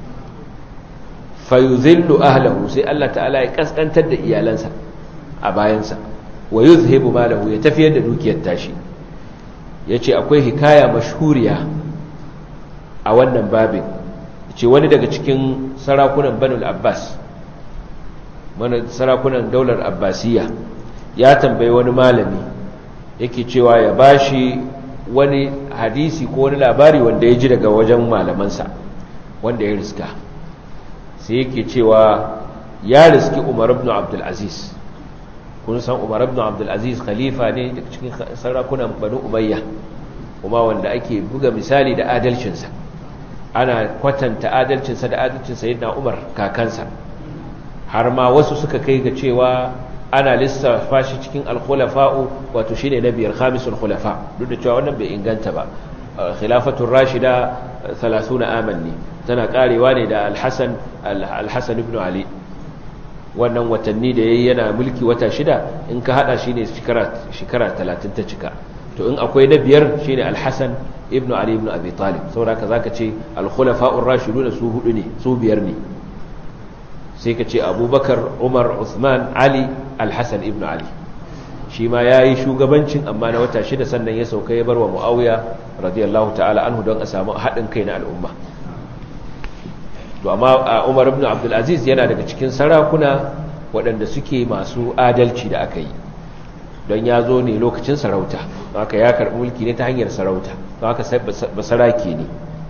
fayuzillu ahlahu sai Allah ta'ala ya kaskantar da iyalansa a bayansa wa yuzhibu malahu ya tafiyar da dukiyar tashi ya ce akwai hikaya mashhuriya a wannan babin ce wani daga cikin sarakunan banul abbas mana sarakunan daular abbasiya ya tambayi wani malami yake cewa ya bashi wani hadisi ko wani labari wanda ya ji daga wajen malamansa wanda ya riska sai yake cewa ya riski umar ibn abdulaziz kun san umar ibn abdulaziz khalifa ne daga cikin sarakunan banu umayya kuma wanda ake buga misali da adalcinsa ana kwatanta adalcinsa da adalcinsa yadda umar kakansa har ma wasu suka kai ga cewa ana lissafa shi cikin alkhulafa'u wato shine na biyar khamisul khulafa duk da cewa wannan bai inganta ba khilafatul rashida 30 aman ne tana karewa ne da al-hasan al-hasan ibn ali wannan watanni da yayi yana mulki wata shida in ka hada shine shekara shekara 30 ta cika to in akwai na biyar shine al-hasan ibn ali ibn abi talib saboda zaka ce al-khulafa'ur rashiduna su hudu ne su biyar ne sai ka ce abubakar umar usman ali al-hasan ibn ali shi ma ya yi shugabancin amma na wata shida sannan ya sauka ya bar wa mu'awiya radiyallahu ta'ala anhu don a samu haɗin kai na al'umma to amma Umar ibn Abdul Aziz yana daga cikin sarakuna waɗanda suke masu adalci da aka yi don ya zo ne lokacin sarauta haka ya karɓi mulki ne ta hanyar sarauta don haka sai basarake ne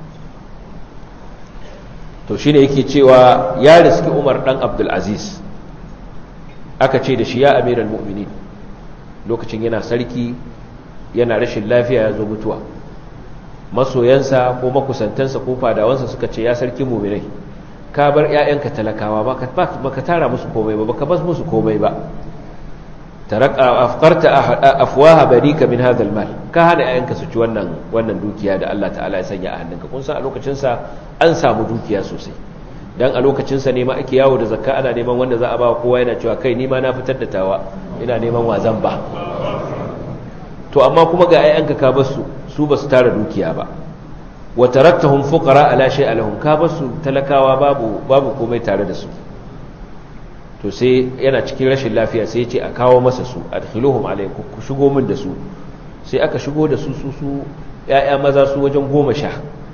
to shine yake cewa ya riski Umar dan Abdul Aziz aka ce da shi ya amiral mu'minin lokacin yana sarki yana rashin lafiya ya zo mutuwa masoyansa ko makusantansa ko fadawansa suka ce ya sarki mu'minai ka bar ƴaƴanka talakawa ba ka tara musu komai ba ba ka bas musu komai ba taraka afqarta afwaha barika min hadha almal ka hana ƴaƴanka su ci wannan wannan dukiya da Allah ta'ala ya sanya a hannunka kun san a lokacin sa an samu dukiya sosai dan a lokacin sa ne ma ake yawo da zakka ana neman wanda za a ba kowa yana cewa kai ni ma na fitar da tawa ina neman wazan ba to amma kuma ga ƴaƴanka ka basu su basu tara dukiya ba wa taraktahum fuqara ala shay'a lahum ka basu talakawa babu babu komai tare da su to sai yana cikin rashin lafiya sai ya ce a kawo masa su adkhiluhum alaykum ku shigo min da su sai aka shigo da su su su ƴaƴa maza su wajen goma sha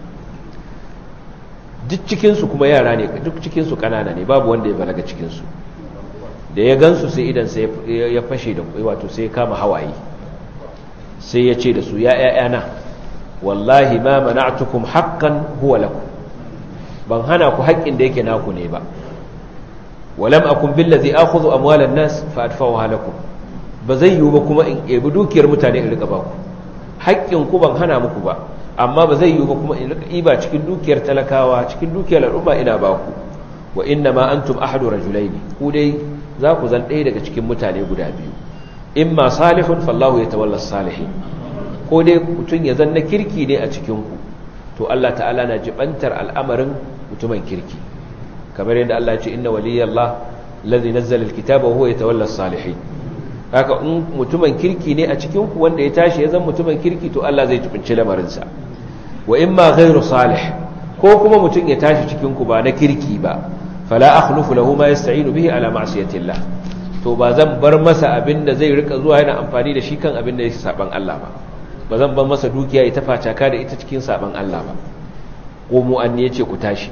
duk cikin su kuma yara ne duk cikin su kanana ne babu wanda ya balaga cikin su da ya gansu sai idan sai ya fashe da wato sai kama hawaye sai ya ce da su ya ƴaƴana wallahi ma mana'tukum haqqan huwa lakum ban hana ku haƙƙin da yake naku ne ba walam akun billazi akhudhu amwalan nas fa adfa'uha lakum ba zai yiwu ba kuma in ebi dukiyar mutane in rika baku haƙƙin ku ban hana muku ba amma ba zai yiwu ba kuma in rika iba cikin dukiyar talakawa cikin dukiyar al'umma ina baku wa inna ma antum ahadu rajulaini ku dai za ku zan ɗaya daga cikin mutane guda biyu imma salihun fallahu yatawalla salihin ko dai mutum ya zanna kirki ne a cikin ku to Allah ta'ala na jibantar al'amarin mutumin kirki kamar yadda Allah ce inna waliyallah ladhi nazzala alkitaba wa huwa yatawalla as-salihin haka in mutumin kirki ne a cikin ku wanda ya tashi ya zama mutumin kirki to Allah zai tubinci lamarin sa wa imma ghayru salih ko kuma mutum ya tashi cikin ku ba na kirki ba fala akhlufu lahu ma yasta'inu bihi ala ma'siyatillah to ba zan bar masa abinda zai rika zuwa yana amfani da shi kan abinda yake saban Allah ba ba zan bar masa dukiya ita facaka da ita cikin saban Allah ba ko mu an ne yace ku tashi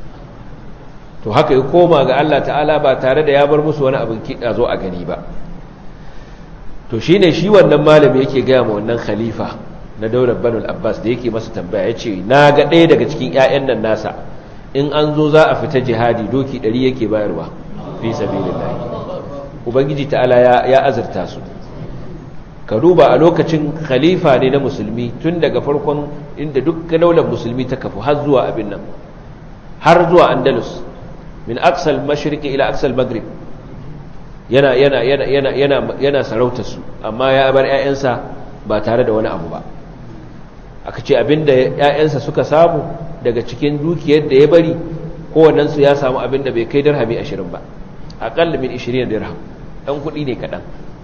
to haka ya koma ga Allah ta'ala ba tare da ya bar musu wani abin kiɗa zo a gani ba to shi ne shi wannan malami yake gaya ma wannan khalifa na daular banul abbas da yake masa tambaya ya ce na ga ɗaya daga cikin 'ya'yan nan nasa in an zo za a fita jihadi doki ɗari yake bayarwa fi sabilillahi ubangiji ta'ala ya azurta su ka duba a lokacin khalifa ne na musulmi tun daga farkon inda duk daular musulmi ta kafu har zuwa abin nan har zuwa andalus min aksal mashriqi ila aksal maghrib yana yana yana yana yana yana sarautar su amma ya bar ƴaƴansa ba tare da wani abu ba aka ce abinda ƴaƴansa suka samu daga cikin dukiyar da ya bari kowannen su ya samu abinda bai kai dirhami 20 ba aqall min 20 dirham dan kudi ne kadan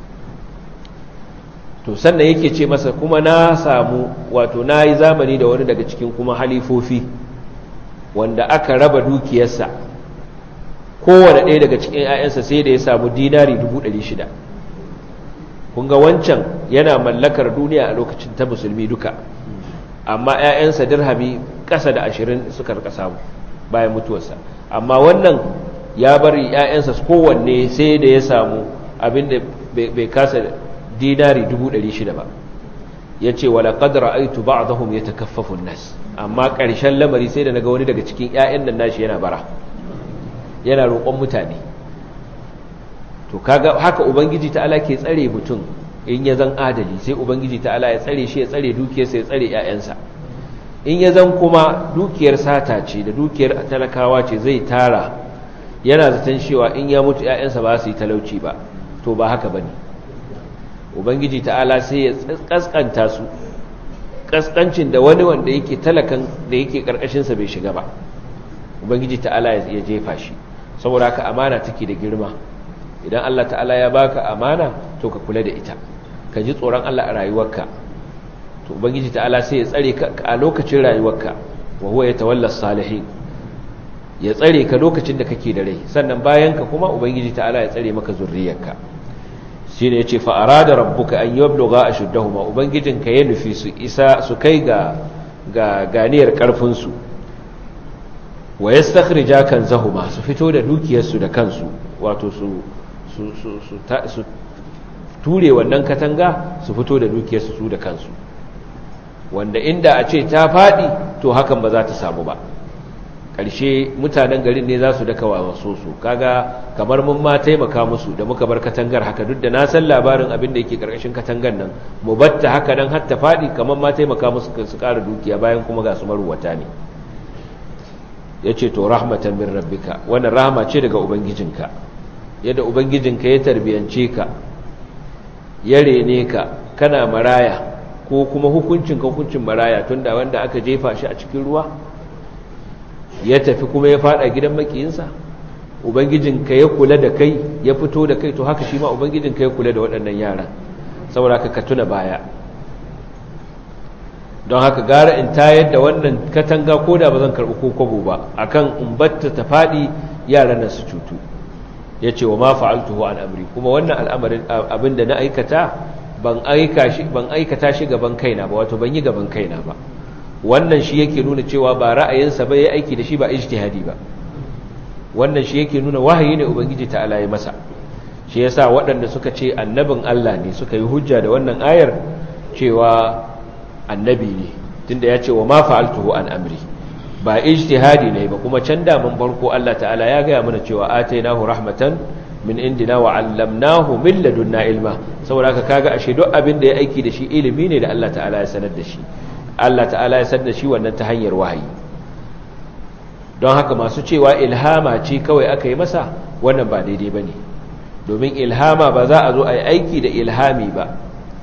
to sannan yake ce masa kuma na samu wato nayi zamani da wani daga cikin kuma halifofi wanda aka raba dukiyarsa kowane ɗaya daga cikin 'ya'yansa sai da ya samu dinari 600 kun ga wancan yana mallakar duniya a lokacin ta musulmi duka amma 'ya'yansa dirhami ƙasa da 20 suka rika samu bayan mutuwarsa amma wannan ya bari 'ya'yansa kowanne sai da ya samu abinda bai kasa dinari 600 ba ya ce wala ƙadar aitu ba a zahun ya takaffafun nas amma ƙarshen lamari sai da na ga wani daga cikin 'ya'yan nan nashi yana bara yana roƙon mutane to kaga haka ubangiji ta'ala ke tsare mutum in ya zan adali sai ubangiji ta'ala ya tsare shi ya tsare dukiyarsa ya tsare 'ya'yansa in ya zan kuma dukiyar sata ce da dukiyar talakawa ce zai tara yana zaton cewa in ya mutu 'ya'yansa ba su yi talauci ba to ba haka bane ubangiji ta'ala sai ya kaskanta su kaskancin da wani wanda yake talakan da yake karkashinsa bai shiga ba ubangiji ta'ala ya jefa shi saboda haka amana take da girma idan Allah ta'ala ya baka amana to ka kula da ita ka ji tsoron Allah a rayuwarka to ubangiji ta'ala sai ya tsare ka a lokacin rayuwarka wa huwa yatawalla salihin ya tsare ka lokacin da kake da rai sannan bayan ka kuma ubangiji ta'ala ya tsare maka zurriyarka shine yace fa arada rabbuka an yablugha ashuddahuma ubangijinka ya nufi su isa su kai ga ga ganiyar karfin su wa yastakhrija kanzahuma su fito da dukiyarsu da kansu wato su su su su ture wannan katanga su fito da dukiyarsu su da kansu wanda inda a ce ta faɗi to hakan ba za ta samu ba ƙarshe mutanen garin ne za su daka waso su kaga kamar mun ma taimaka musu da muka bar katangar haka duk da na san labarin abin da yake ƙarƙashin katangar nan mu batta haka nan har ta faɗi kamar ma taimaka musu su ƙara dukiya bayan kuma ga su maruwata ne ya ce to rahmatan min rabbika wannan rahama ce daga ubangijinka yadda ubangijinka ya tarbiyance ka ya rene ka kana maraya ko kuma hukuncin ka hukuncin maraya tunda wanda aka jefa shi a cikin ruwa ya tafi kuma ya fada gidan makiyinsa ubangijinka ya kula da kai ya fito da kai to haka shi ma ubangijinka ya kula da waɗannan yaran saboda haka ka tuna baya don haka gara in tayar da wannan katanga ko da ba zan karɓi ko kwabo ba akan in batta ta faɗi yaran nan su cutu ya ce wa ma fa'altuhu an amri kuma wannan al'amarin abin da na aikata ban aikata shi gaban kaina ba wato ban yi gaban kaina ba wannan shi yake nuna cewa ba ra'ayinsa ba ya aiki da shi ba ijtihadi ba wannan shi yake nuna wahayi ne ubangiji ta alaye masa shi yasa waɗanda suka ce annabin Allah ne suka yi hujja da wannan ayar cewa annabi ne tunda ya ce wa ma fa'altuhu an amri ba ijtihadi ne ba kuma can da mun farko Allah ta'ala ya gaya mana cewa atainahu rahmatan min indina wa 'allamnahu min ladunna ilma saboda haka kaga ashe duk abin da ya aiki da shi ilimi ne da Allah ta'ala ya sanar da shi Allah ta'ala ya sanar da shi wannan ta hanyar wahayi don haka masu cewa ilhama ce kawai aka yi masa wannan ba daidai bane domin ilhama ba za a zo a yi aiki da ilhami ba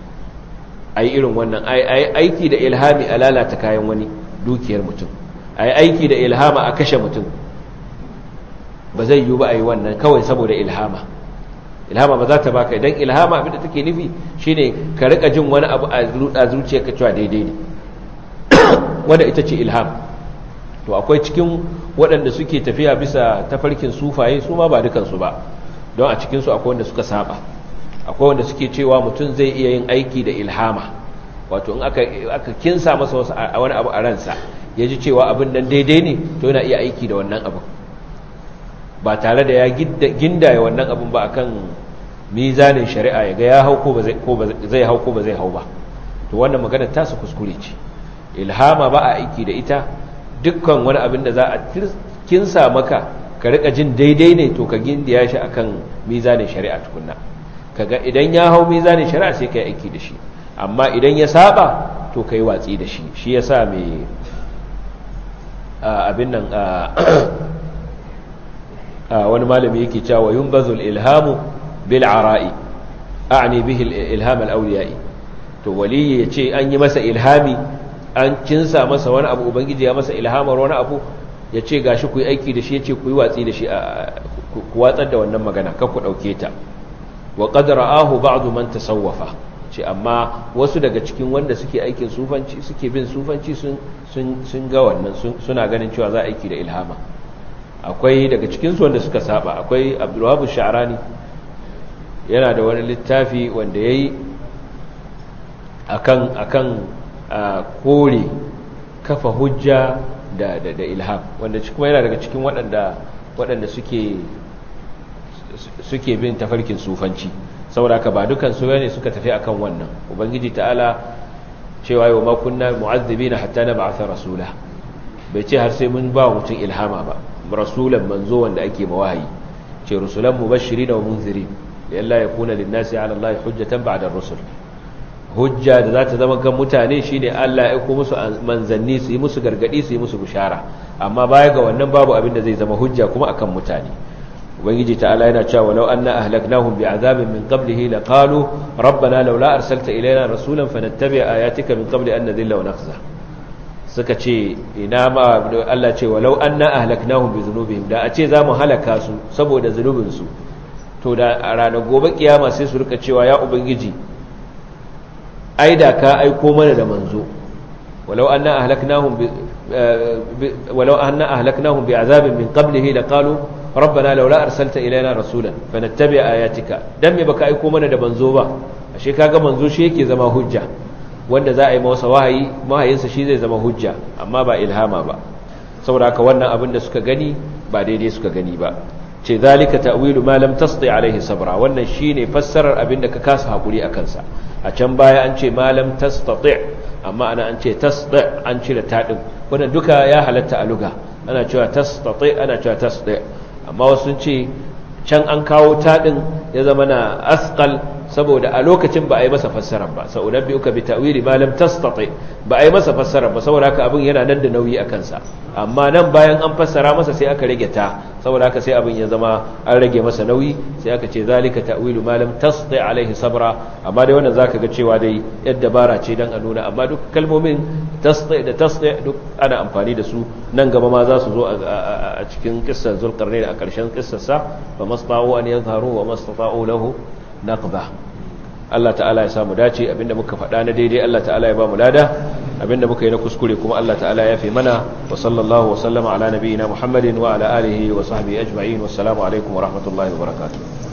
a yi irin wannan a yi aiki da ilhami a lalata kayan wani dukiyar mutum a yi aiki da ilhama a kashe mutum ba zai yi ba a yi wannan kawai saboda ilhama ilhama ba za ta baka idan ilhama abinda take nufi shine ka rika jin wani abu a zuciya ka cewa daidai ne wanda ita ce ilham to akwai cikin waɗanda suke tafiya bisa tafarkin sufaye su ma ba dukansu ba don a cikinsu akwai wanda suka saba akwai wanda suke cewa mutum zai iya yin aiki da ilhama wato in aka kinsa masa wasu a wani abu a ransa ya ji cewa abin nan daidai ne to yana iya aiki da wannan abin ba tare da ya gindaya wannan abin ba akan mizanin shari'a ya ga ya hau ko zai hau ko ba zai hau ba to wannan maganar tasu kuskure ce ilhama ba a aiki da ita dukkan wani abin da za a kinsa maka ka rika jin daidai ne to ka gindaya shi akan mizanin shari'a tukunna kaga idan ya hau mizanin shari'a sai ka yi aiki da shi amma idan ya saba to ka yi watsi da shi shi ya sa mai abin nan wani malami yake cewa yun bazul ilhamu bil ara'i a'ni bihi ilham al-awliya'i to waliyi ya ce an yi masa ilhami an cinsa masa wani abu ubangiji ya masa ilhamar wani abu ya ce gashi ku yi aiki da shi ya ce ku yi watsi da shi ku watsar da wannan magana kan ku ɗauke ta wa ƙadara ahu ba'adu man tasawwafa ce amma wasu daga cikin wanda suke aikin sufanci suke bin sufanci sun ga wannan suna ganin cewa za a aiki da ilhama akwai daga cikinsu wanda suka saba akwai abdulwabu sha'arani yana da wani littafi wanda ya yi akan akan kore kafa hujja da, da, da ilham wanda kuma yana daga cikin waɗanda waɗanda suke suke bin tafarkin sufanci saboda ka ba dukan su ne suka tafi akan wannan ubangiji ta'ala cewa yau ma kunna mu'azzibina hatta nab'atha rasula bai ce har sai mun ba mutum ilhama ba rasulan manzo wanda ake mawahi ce rusulan mubashirin wa munzirin lalla yakuna lin-nasi 'ala Allah hujjatan ba'da ar-rusul hujja da za ta zama kan mutane shine Allah ya aiko musu manzanni su yi musu gargadi su yi musu bishara amma baya ga wannan babu abin da zai zama hujja kuma akan mutane ubangiji ta'ala yana cewa walau anna ahlaknahum bi'adabin min qablihi laqalu rabbana laula arsalta ilayna rasulan fanattabi ayatika min qabli an nadhilla wa nakhza suka ce ina ma Allah ce walau anna ahlaknahum bi dhunubihim da a ce zamu halaka su saboda zunubin su to da a ranar gobe kiyama sai su rika cewa ya ubangiji ai da ka aiko mana da manzo walau anna ahlaknahum bi walau anna ahlaknahum bi'azabin min qablihi laqalu rabbana laula arsalta ilaina rasulan fanattabi ayatika dan me baka aiko mana da manzo ba ashe kaga manzo shi yake zama hujja wanda za a yi masa wahayi mahayinsa shi zai zama hujja amma ba ilhama ba saboda haka wannan abin da suka gani ba daidai suka gani ba ce zalika ta'wilu ma lam tasti alaihi sabra wannan shine fassarar abin da ka kasa hakuri akan sa a can baya an ce ma lam tastati amma ana an ce tasdi an cire tadin wannan duka ya halatta a luga ana cewa tastati ana cewa tasdi amma wasu sun ce can an kawo tadin ya zama na asqal saboda a lokacin ba a yi masa fassarar ba sa'unan biyu ka bi ta'wili ma lam tastati ba a yi masa fassarar ba saboda haka abin yana nan da nauyi a kansa amma nan bayan an fassara masa sai aka rage ta saboda haka sai abin ya zama an rage masa nauyi sai aka ce zalika ta'wilu ma lam tastati alaihi sabra amma dai wannan zaka ga cewa dai yadda bara ce dan a nuna amma duk kalmomin tastati da tastati duk ana amfani da su nan gaba ma za su zo a cikin kissar zulqarnain a ƙarshen kissar sa fa masta'u an yadhharu wa mastata'u lahu naqba Allah ta'ala ya samu dace abinda muka faɗa na daidai Allah ta'ala ya ba mu lada abinda muka yi na kuskure kuma Allah ta'ala ya fi mana wa sallallahu wa sallama ala nabiyyina Muhammadin wa ala alihi wa sahbihi ajma'in wassalamu alaikum wa rahmatullahi wa barakatuh